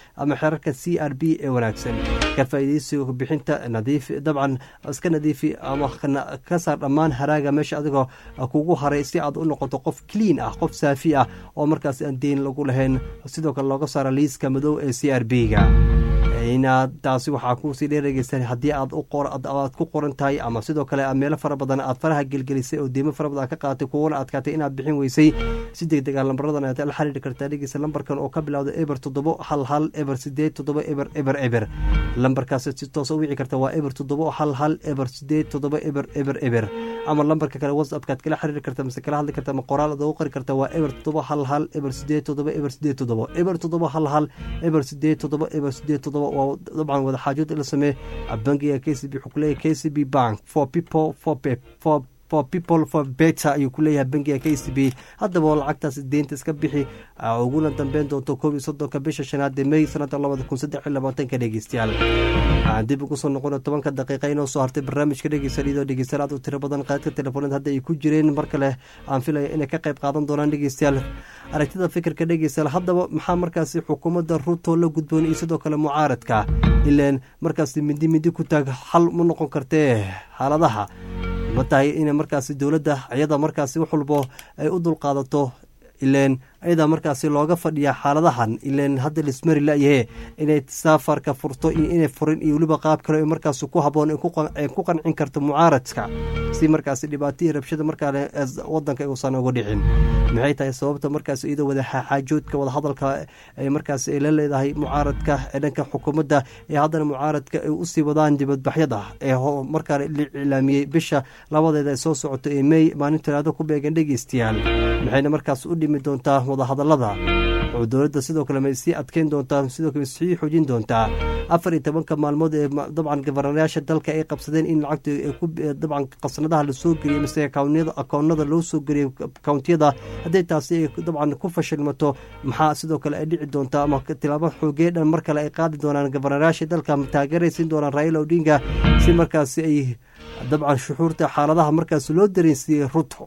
xeerarka c r b ee wanaagsan ka faa'iidaysiga bixinta nadiif dabcan iska nadiifi ama ka saar dhammaan haraaga meesha adigoo kugu haray si aad u noqoto qof clean ah qof saafi ah oo markaas aan deyn lagu lahayn sidoo kale looga saara liiska madow ee c r b ga inaad taasi waxaa kuusii dheeregeysaan haddii aad aad ku qoran tahay ama sidoo kale meelo fara badan aad faraha gelgelisay oo deymo fara badan ka qaadatay kuwana adkaatay inaad bixin weysay si deg deg a lambaradan aad la xiriiri kartaa dhegeysa lambarkan oo ka bilowda eber toddobo hal hal eber sideed toddoba eber eber eber lambarkaas si toosa u wici karta waa eber toddobo hal hal eber sideed toddoba eber eber eber ama lambarka kale whatsappkaad kala xiriiri karta mise kala hadli karta ama qoraal aad ugu qori karta waa eber toddoba hal hal eber sideed toddoba eber sideed toddoba eber toddoba hal hal eber sideed toddoba eber sideed toddoba waa dabcan wada xaajood in la sameeye bangiga k c b wuxuu kuleeyahay k c b bank for people for for for people for better ayuu ku leeyahay bangiga k c b haddaba oo lacagtaas deynta iska bixi uguna dambeyn doonto koob iyo soddonka bisha shanaad ee may sanada labada kun saddex iyo labaatanka dhegeystayaal waxaan dib ugu soo noqona tobanka daqiiqa inoo soo hartay barnaamijka dhegeysan iyadoo dhegeystayaal aad u tiro badan qaadka telefoonada hadda ay ku jireen mar kale aan filaya inay ka qayb qaadan doonaan dhegeystayaal aragtida fikirka dhegeystayaal haddaba maxaa markaasi xukuumadda ruto la gudboon iyo sidoo kale mucaaradka ilaan markaasi mindi mindi ku taag xal ma noqon kartee xaaladaha ma tahay in markaasi dowladda iyada markaasi wax walbo ay u dulqaadato ileen ayadaa markaasi looga fadhiya xaaladahan ileen hadda lismari layahe inay saafarka furto iyo inay furin iyo weliba qaab kale markaas ku haboon ay ku qancin karto mucaaradka si markaasi dhibaato iyo rabshada markaale wadanka uusan uga dhicin maxay tahay sababta markaas iyadoo wada xaajoodka wada hadalka ay markaas ay la leedahay mucaaradka ee dhanka xukuumadda ee haddana mucaaradka ay usii wadaan dibadbaxyada ee markaa la iclaamiyey bisha labadeeda ay soo socoto ee mey maalin talaado ku beegan dhegeystayaal maxayna markaas u dhimi doontaa wadahadalada oo dowladda sidoo kale may sii adkeyn doontaa sidoo kale sii xoojin doontaa afar iyo tobanka maalmood ee dabcan gabaranayaasha dalka ay qabsadeen in lacagta dabcan qasnadaha lasoo geliyey mise akoonada loo soo geliyey kountiyada haddii taasi ay dabcan ku fashilmato maxaa sidoo kale ay dhici doontaa ama tilaabo xoogee dhan mar kale ay qaadi doonaan gabaranayaasha dalka taageeraysiin doonaan raila odinga si markaasi ay dabcan shuxuurta xaaladaha markaas loo dareensiiyey ruto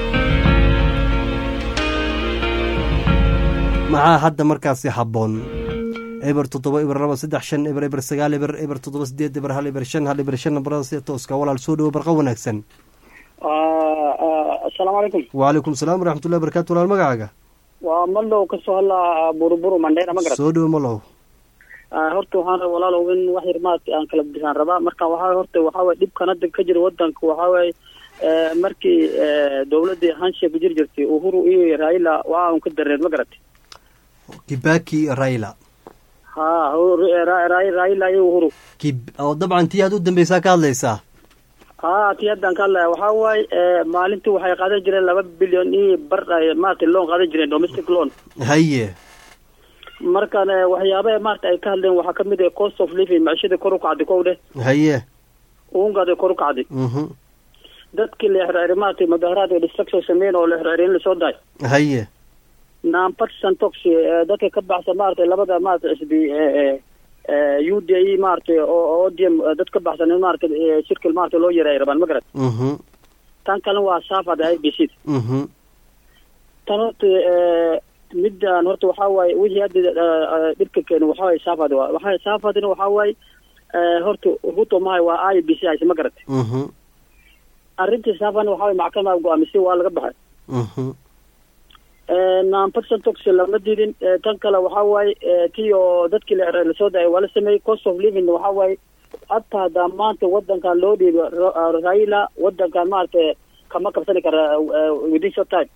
maxaa hadda markaasi habboon eber toddoba eber laba saddex shan eber eber sagaal eber eber toddoba sideed eber hal eber shan hal eber shan nambarada sida tooska walaal soo dhawo barqa wanaagsan asalaamu calaykum wacalaykum salaam waraxmatullahi barakatu walaal magacaaga waa malow kasoo hadlaa buruburu mandheera ma garat soo dhawo malow horta waxaan raba walaalow in wax yar maaragtay aan kala bisaan rabaa marka waxaa horta waxaa waye dhibkan hadda ka jira wadanka waxaa waaye markii dowladii hansheek jir jirtay uhuru iyo raila waa un ka dareen ma garatay kibaki raila ha raila iyo uhuru oo dabcan tii aad u dambeysaa ka hadlaysaa ha tii haddaan ka hadlaya waxaa waaye maalintii waxay qaadan jireen laba bilyan iyo bar maaragtay loan qaadan jireen domestic loan haye markan waxyaabaha maarata ay ka hadleen waxaa kamid ah cost of living macishadii kor u kacday kow dheh haye uungaada kor u kacday dadkii la xirxiray maaragtay mudaharaadka destruction sameyn oo la xirxiray in lasoo daay haye nonpartisan tox dadka ka baxsan maaragtay labada maarata xisbi u d e maaragtay oo odm dad ka baxsan in maaragtay shirkil maarata loo yaray ay rabaan ma garat tan kalena waa saafada i b c tan horta midaan horta waxaa waaye wixii hadda dhibka keena waxaa waaye saafad waxaa saafadina waxaa waaye horta ruto mahay waa i b c hayse ma garat arrintii saafadna waxaa waye maxkamada go-aamisay waa laga baxay nonpartisan tox lama didin tan kale waxaa waaye tii oo dadkii lasoo daayay waa la sameeyey cost of living waxaa waaye hataa haddaa maanta wadankan loo dhiibo raila wadankan maaragtay kama qabsani kara within short time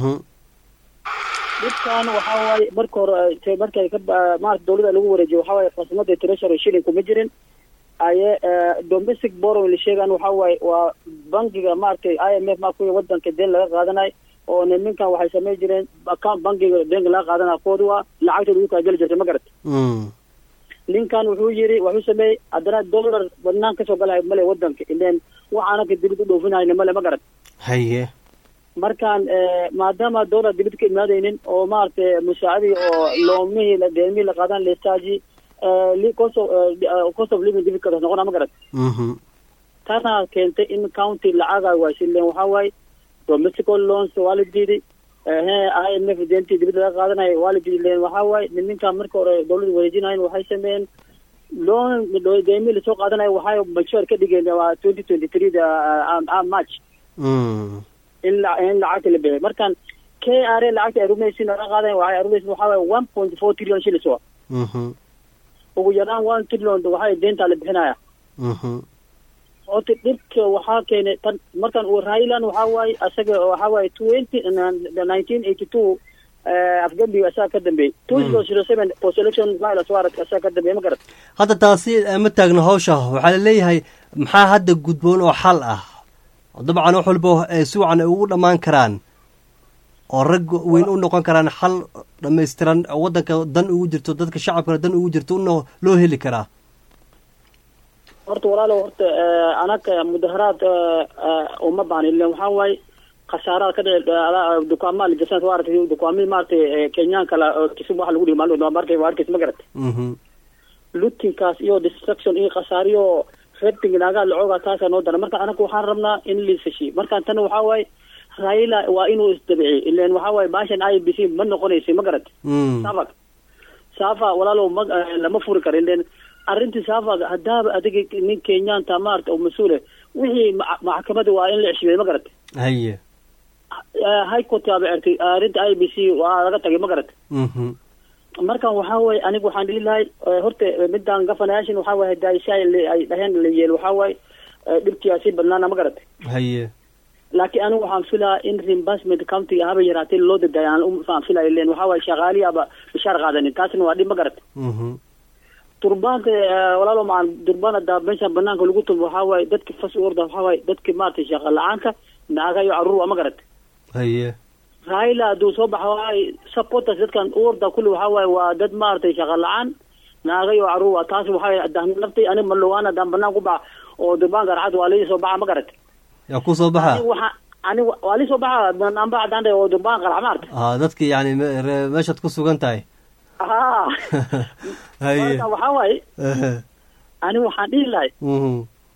dhibkan waxaa waaye marka hore markay ka maarata dawladda lagu wareejiyo waxaa waaye khasnada treasury shilling kuma jirin aye domestic borrowing la sheegaan waxaa waaye waa bankiga maaragtay i m f markuwi wadanka deen laga qaadanayo oo niminkan waxay samey jireen account bankiga deenka laga qaadanayo koodi waa lacagtooda ugu kaageli jirtay ma garat ninkan wuxuu yiri wuxuu sameeyey haddana dollar badnaan kasoo galay male wadanka ileen waxaanaka dibid u dhoofinayna male ma garat haye markaan maadaama dollar dibid ka imaadaynin oo maaragtay musaacadii oo loomihii deemihii la qaadan lestaaji cost of living dibid ka noqona ma garat tana keentay in county lacaga waasileen waxaa waaye domestical loans waa la diiday ehe i m f deentii dibadda laga qaadanayo waa la dileen waxaa waaye niminka marka hore dawladda wareejinayen waxay sameeyeen loan deymi lasoo qaadanayo waxay mature ka dhigeen waa twenty twenty three march Mm. in la in lacagta la bixiyo markan k r a lacagta ay rumaysin laga qaadayo waxay rumaysin waxaa waaye one point four trillion shillings wa Mhm. ugu yaraan one trillion waxay deenta la bixinaya Mhm. horta dhibka waxaa keenay tan markan uu railan waxaa waaye asaga waxaa waaye twenty nineteen eighty two afgambiga asaga ka dambeeyey two zero zero seven post election violence warrant asaga ka dambeeyey ma garat hadda taasi ma taagno hawsha waxaa la leeyahay maxaa hadda gudboon oo xal ah oo dabcan wax walba ee si wacan ay ugu dhammaan karaan oo rag weyn u noqon karaan xal dhammaystiran oo waddanka dan ugu jirto dadka shacabkana dan ugu jirto una loo heli karaa horta walaalo horta anaga mudaharaad uma baahan ilen waxaa waaye khasaarada ka dhici dukaamaa lajasan waa aragtay dukaamii maaragtay kenyaanka la kisub waxa lagu dhihi maalin waa markay waa arkaysa ma garat Mhm. lootinkaas iyo destruction iyo khasaariyo rating naagaa lacooga taasaa noo dara marka anaga waxaan rabnaa in liisashi markaan tan waxaa waaye raila waa inuu isdabiciy ilen waxaa waaye baashan i b c ma noqonaysa ma garat Mm. safa safa walaalow ma lama furi karo ilen arrintii safa haddaaba adiga nin kenyaanta maarata oo mas-uule wixii ma- maxkamada waa in la ceshibay ma garat haye high court aba ertay arrinta i b c waa laga tagay ma garat Mhm. markan waxaa waaye aniga waxaan dhihi lahay eh, horta eh, midaan gafanayaashin waxaa waaye daisha ay dhaheen la yeel waxaa waaye eh, dhibkiyaa sii badnaana ma garatay haye laakiin anigu waxaan filaa in reimbursement county haba yaraatay loo dadayo aan u- aan filaya len waxaa waaye shaqaaliyaaba bishaar qaadanin taasina waa dhib ma garatay Mhm. durbaanka eh, walaalo maan durbaan hadda meesha banaanka lagu tumo waxaa waaye dadki fas u orda waxaa waaye dadki maaragtay shaqa la-aanka naaga iyo caruur waa ma garatay haye raila hadduu soo baxa waaye supporters dadkan u orda kulli waxaa waaye waa dad maaragtay shaqa la-aan naaga iyo caruur waa taas waxaa hadaan naftay ani malugaan haddaan banaan ku baxa oo durbaanka raxad waa lii soo baxa ma garatay yaa ku soo baxa ani waxa ani wa- waa lii soo baxa banaan baxa hadaan dhahay oo durbaan qarax maarta ah dadki yani me- re- meeshaad ku sugan tahay haa haye marka waxaa waaye Ehe. ani waxaan dhihi lahay Mhm.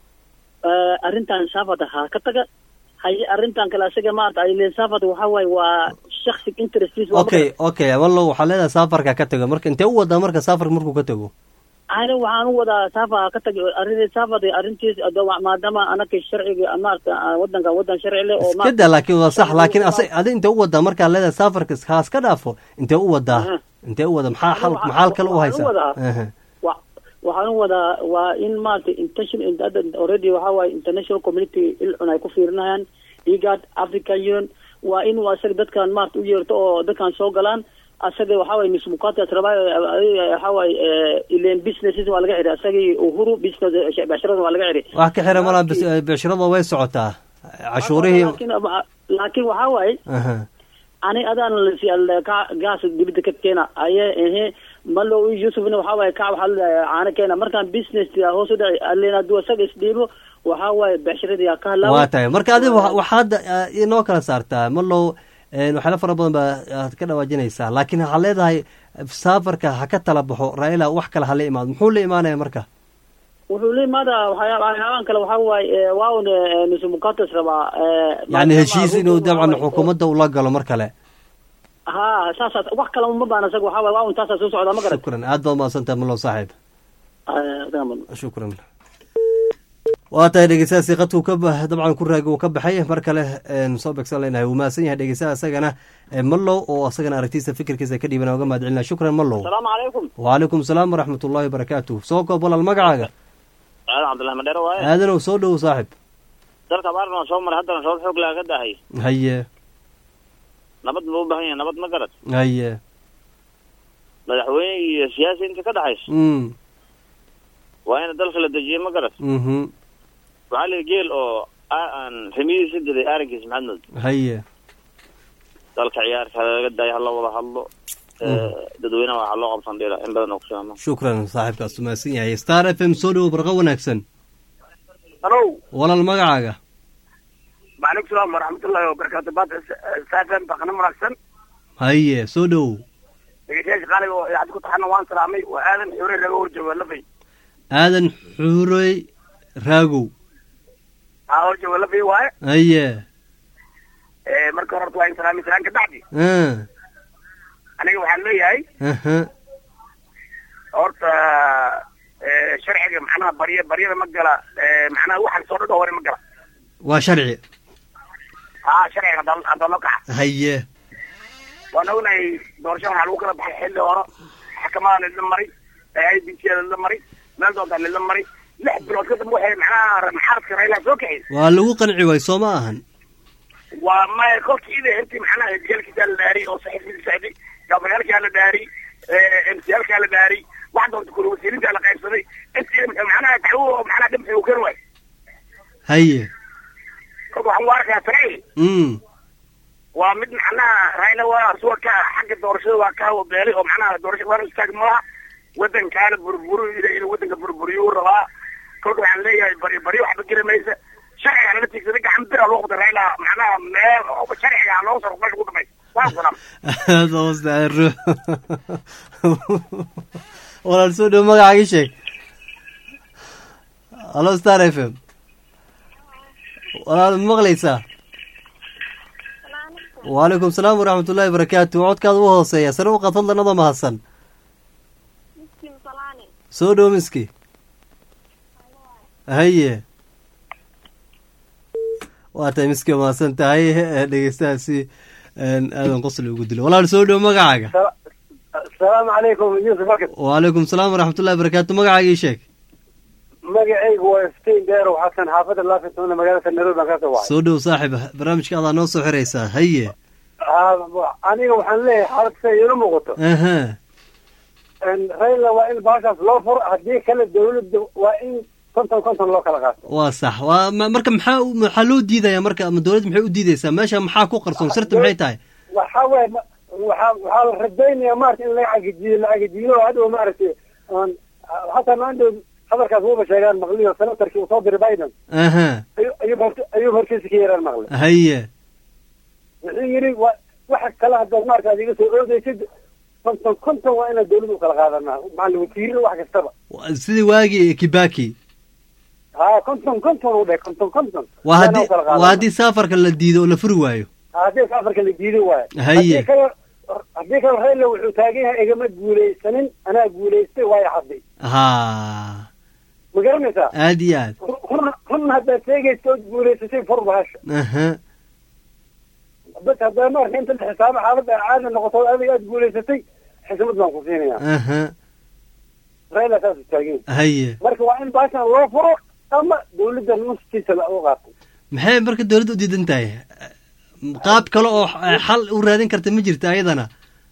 eh, arrintan saafada ha ka taga haye arrintan kale asaga maarata ay leen saafada waxaa waaye waa shaksi interestiis waa ma okay garatay. okay wallow waxaa leedahay safarka ka tago marka intee u wadaa marka safarka markuu ka tago ani waxaan u wadaa saafa ka tag arrin saafada arrintiis ado- maadaama anaka sharciga maarata wadanka wadan sharci leh oo iska maarata- daa laakiin waa sax laakiin asa adi intee u wadaa markaa leedahay safarka haas ka dhaafo intee u wadaa Aha. intee u wadaa maxaa xal Waxaan- maxaa kale u waxaan u haysaa wadaa- Ehe. wa- waxaan u wadaa waa in maarata intention hadda already waxaa waaye international community ilcun ay ku fiirinayaan igad african union waa inuu asaga dadkan maarata u yeerto oo dadkan soo galaan asaga waxaa waaye mismukatas rabaa waxaa waaye ilen businesses waa laga xiray asagii uhuru business becshirada waa laga xiray wax ka xira malaa beeshirada way socotaa cashuurihii laakiin laakiin waxaa waaye Aha. ani adaan ka gaas dibida ka keena aye ehe malo yusufna waxaa waaye ka waxaa ladahay caano keena markaan business hoos u dhaci alen hadduu isaga isdhiibo waxaa waaye becshiradii ka waa halaawa tahay marka adiga wa- waxaa hadda ah, inoo kala saartaa malow een, waxyaalo fara badan baa aad ka dhawaajinaysaa laakiin waxaa leedahay safarka ha ka tala baxo raila wax kale hala imaado muxuu la imaanaya marka wuxuu la imaada waxyaa- waxyaabahan kale waxaa waaye waa un mismukatas rabaa eh, yani maadaama heshiis inuu Ruto dabcan waxaa waaye- xukuumadda ula galo mar kale ha saasaas wax kale uma baana isaga waxaa waaye waa un taasaa soo socdaa ma garat shukran aad baad mahadsantahay malow saaxiib shukran waa tahay dhegeystayaasi qadkuu ka ba- dabcan ku raagi uu ka baxay mar kale een, soo begsan leenahay wuu mahadsan yahay dhegeystaha isagana ee, mallow oo asagana aragtiisa fikirkiisa ka dhiibana uga mahad celina shukran mallow asalaamu calaykum wcalaykum salaam waraxmat ullahi wabarakaatu soo koob walaal magacaaga aadan cabdullahi madheere waaye aadanow soo dhowow saaxib dalka abaarna waa soo maray haddana sabab xoog laaga dahay haye nabad buu u baahan yahay nabad ma garad haye madaxweyne iyo siyaasi inta ka dhexayso mm waa in dalka la dejiyo ma garad mhm waxaa la geel oo a- aan rimidiisa diday arrinkiis maxamed haye dalka ciyaarka laga daayo hala wada hadlo dadweynaha waxaa loo qabsan dhila in badan oo ku sheemo shukran saaxiibkaas u mahadsan yahay star f m soo dhowow barqa wanaagsan halo walaal magacaaga macalaikum salaam waraxmatullahi wabarakaatu baad saafan baqna wanaagsan haye soo dhowow dhegeystayaasha qaaliga oo idaacad ku taxana waan salaamay waa aadan xore raga horjooga lafay aadan xuurey raagow aa horjooga lafay waaye haye marka hore horta waa in salaami salaan ka bacdi ah, aniga waxaan leeyahay aha, horta eh, sharciga macnaha barya baryada ma gala eh, macnaha waxaan soo dhadho hore ma gala waa sharci ha sharciga haddaan haddaan loo kaca haye waan ognahay doorashada waxaa lagu kala baxay xilli hore xakamadaa lala maray i b c lala maray meel doontaa lala maray lix bilood ka dambe waxay macnaha maxaradka raylaha soo kaxay waa lagu qanci waay soo ma ahan waa maya kolkii ida intii macnaha jeelkiisaa la dhaariy oo saxiifkiisa socday gabayaalkaa la dhaariy mclkaa la dhaariy wax doonta kula wasiirintaa la qaybsaday intii macnaha dacwo macnaha dhimxi uu kari waay haye kolka waxaan u arkaa sharci mm waa mid macnaha rayla waa suwa ka xagga doorashada waa ka beelay oo macnaha doorashada waa istaag malaha wadankaana burburu inuu wadanka burburiyo uu rabaa kolka waxaan leeyahay bari bari waxba geli maysa sharciga laga tiigsaday gacan bira loo qabtay rayla macnaha meel sharciga loo soo meesha ugu dhamaysa waa salaam aada hoostaaru walaal soo dhow magacaaga sheeg hallo star f m walaal ma maqlaysaa wacalaykum salaam waraxmat ullahi barakaatu codkaada u hooseeya sare u qaad fadlan adoo mahadsan soo dhow miski haye waa tahay miski waa mahadsan tahay eh, dhegeystahaasi een, aadan qosli ugu dilo walaal soo dhow magacaaga asalaamu calaykum yuusuf bakar wacalaykum salaam waraxmatullahi barakaatu magacaaga ii sheeg magacaygu waa iftiin deerow xasan xaafadda laafitona magaalada nairobi baan kasoo wacay soo dhow saaxib barnaamijka adaa noo soo xiraysaa haye Ha- aniga waxaan leeyahay xaalad siday iila muuqato aha rayla waa in baashaas loo furo haddii kale dawladda waa in konton konton loo kala qaato waa sax waa ma- marka maxaa u- maxaa loo diidaya marka ama dowladda maxay u diideysaa meesha maxaa ku qarsoon sirta maxay tahay waxaa waye ma- waxaa waxaa la rajaynaya maarata in laga cagajiyo la cagajiyo oo hadhow maaragtay aan- hataa maandhow hadalkaas wuuba sheegaan maqliyo senatarkii uu soo diray biden aha ayuu ayuu hort- ayuu hortiisa ka yaraan maqlay haye wuxuu yidhi wa waxa kale haddaad maarata aad iga soo oodaysid konton konton waa inaad dawladda u kala qaadanaa macalin wasiirada wax kastaba Waa sidii waagii kibaki ha konton konton u dheh konton konton waa haddii u kala qaadanaa. waa haddii safarka la diido oo la furi waayo haddii safarka la diiday waayo Haye. haddii kale haddii kale rayla wuxuu taagan yahay igama guulaysanin anaa guulaystay waayo hadday ha ma garanaysaa aad iyo aad run run haddaad sheegaysa ood guulaysatay fur bahasha aha bas haddaa marka inta la xisaabo xaaladda caadi noqoto adiga aad guulaysatay xismad baan ku siinaya aha rayla saasuu taagan yahay haye marka waa in baashan loo furo ama dawladda nuskiisa la u qaato maxay marka dowladda u diidan tahay qaab kale oo xal u raadin karta ma jirta ayadana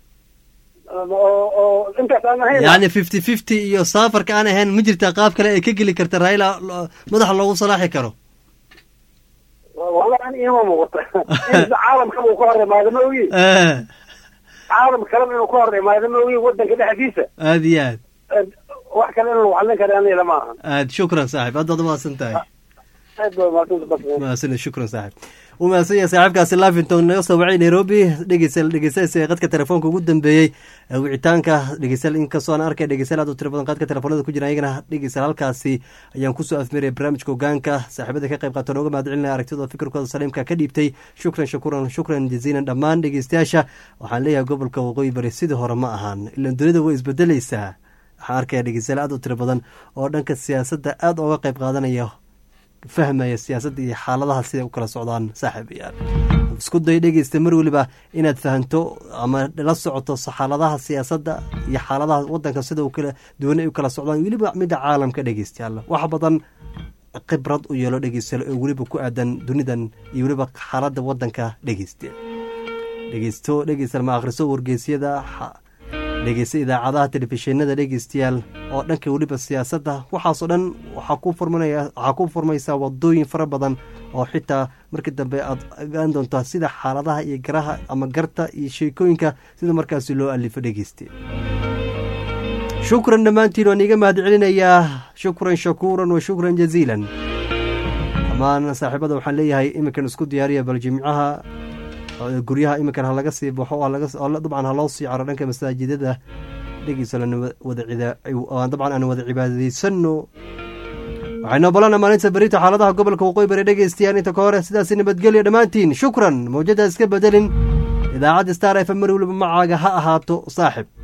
oo oo intaas aan ahayn yacni fifty fifty iyo safarka aan ahayn ma jirtaa qaab kale ay ka geli karta raila lo- madaxa loogu salaaxi karo wallahi an iima muuqata in caalamkaba uu ka hor imaado ma ogi Eh, caalam kaleba inuu ka hor imaado ma ogi wadanka dhexdiisa aad iyo aad wax kale in lagu xallin kara aniga lama ahan aad shukran saaxib aad baad umahadsan tahay aad baa mahadsan bas mahadsan shukran saaxib u mahadsan yahay saaxiibkaasi lavington naga soo wacay nairobi dhegeysa dhegeystayaasha qadka telefoonka ugu dambeeyey ee wicitaanka dhegeystayaal inkastoo aan arkay dhegeystayaal aad u tiro badan qadka telefoonada ku jira ayagana dhegeystayaal halkaasi ayaan kusoo afmeeraya barnaamijka hogaanka saaxiibada ka qayb qaata nooga mahad celinaya aragtidooda fikirkooda saliimka ka dhiibtay shukran shakuran shukran jaziilan dhammaan dhegeystayaasha waxaan leeyahay gobolka waqooyi bari sidii hore ma ahan ilan dunida way isbedeleysaa waxaan arkaya dhegeystayaal aad u tiro badan oo dhanka siyaasadda aad ooga qayb qaadanaya fahmaya siyaasadda iyo xaaladaha siday u kala socdaan saaxiibayaal isku day dhegeysta mar weliba inaad fahanto ama la socoto xaaladaha siyaasadda iyo xaaladaha wadanka sida u kala duwan ay u kala socdaan weliba midda caalamka dhegeystayaal wax badan khibrad u yeelo dhegeystayaal oo weliba ku aadan dunidan iyo weliba xaaladda wadanka dhegeysta dhegeysto dhegeystayaal ma akhriso wargeysyada xa- dhegeysta idaacadaha telefishinada dhegeystayaal oo dhanka weliba siyaasadda waxaasoo dhan waxaa ku furmanaya waxaa ku furmaysaa wadooyin fara badan oo xitaa markii dambe aad ogaan doontaa sida xaaladaha iyo garaha ama garta iyo sheekooyinka sida markaasi loo alifo dhegeyste shukran dhammaantiin waan iiga mahad celinayaa shukran shakuuran wa shukran jaziilan dhammaan saaxiibada waxaan leeyahay iminkan isku diyaariya bal jimcaha oo guryaha iminkan ha laga sii baxo oo laga- oo dabcan ha loo sii caro dhanka masaajidada dhegeysa lana wada cida- aan dabcan aan wada cibaadaysano waxaynu balana maalinta berita xaaladaha gobolka waqooyi bari dhegeystayaan inta ka hore sidaasi nabadgelya dhammaantiin shukran mawjada iska bedelin idaacadda star f m mar weliba macaaga ha ahaato saaxib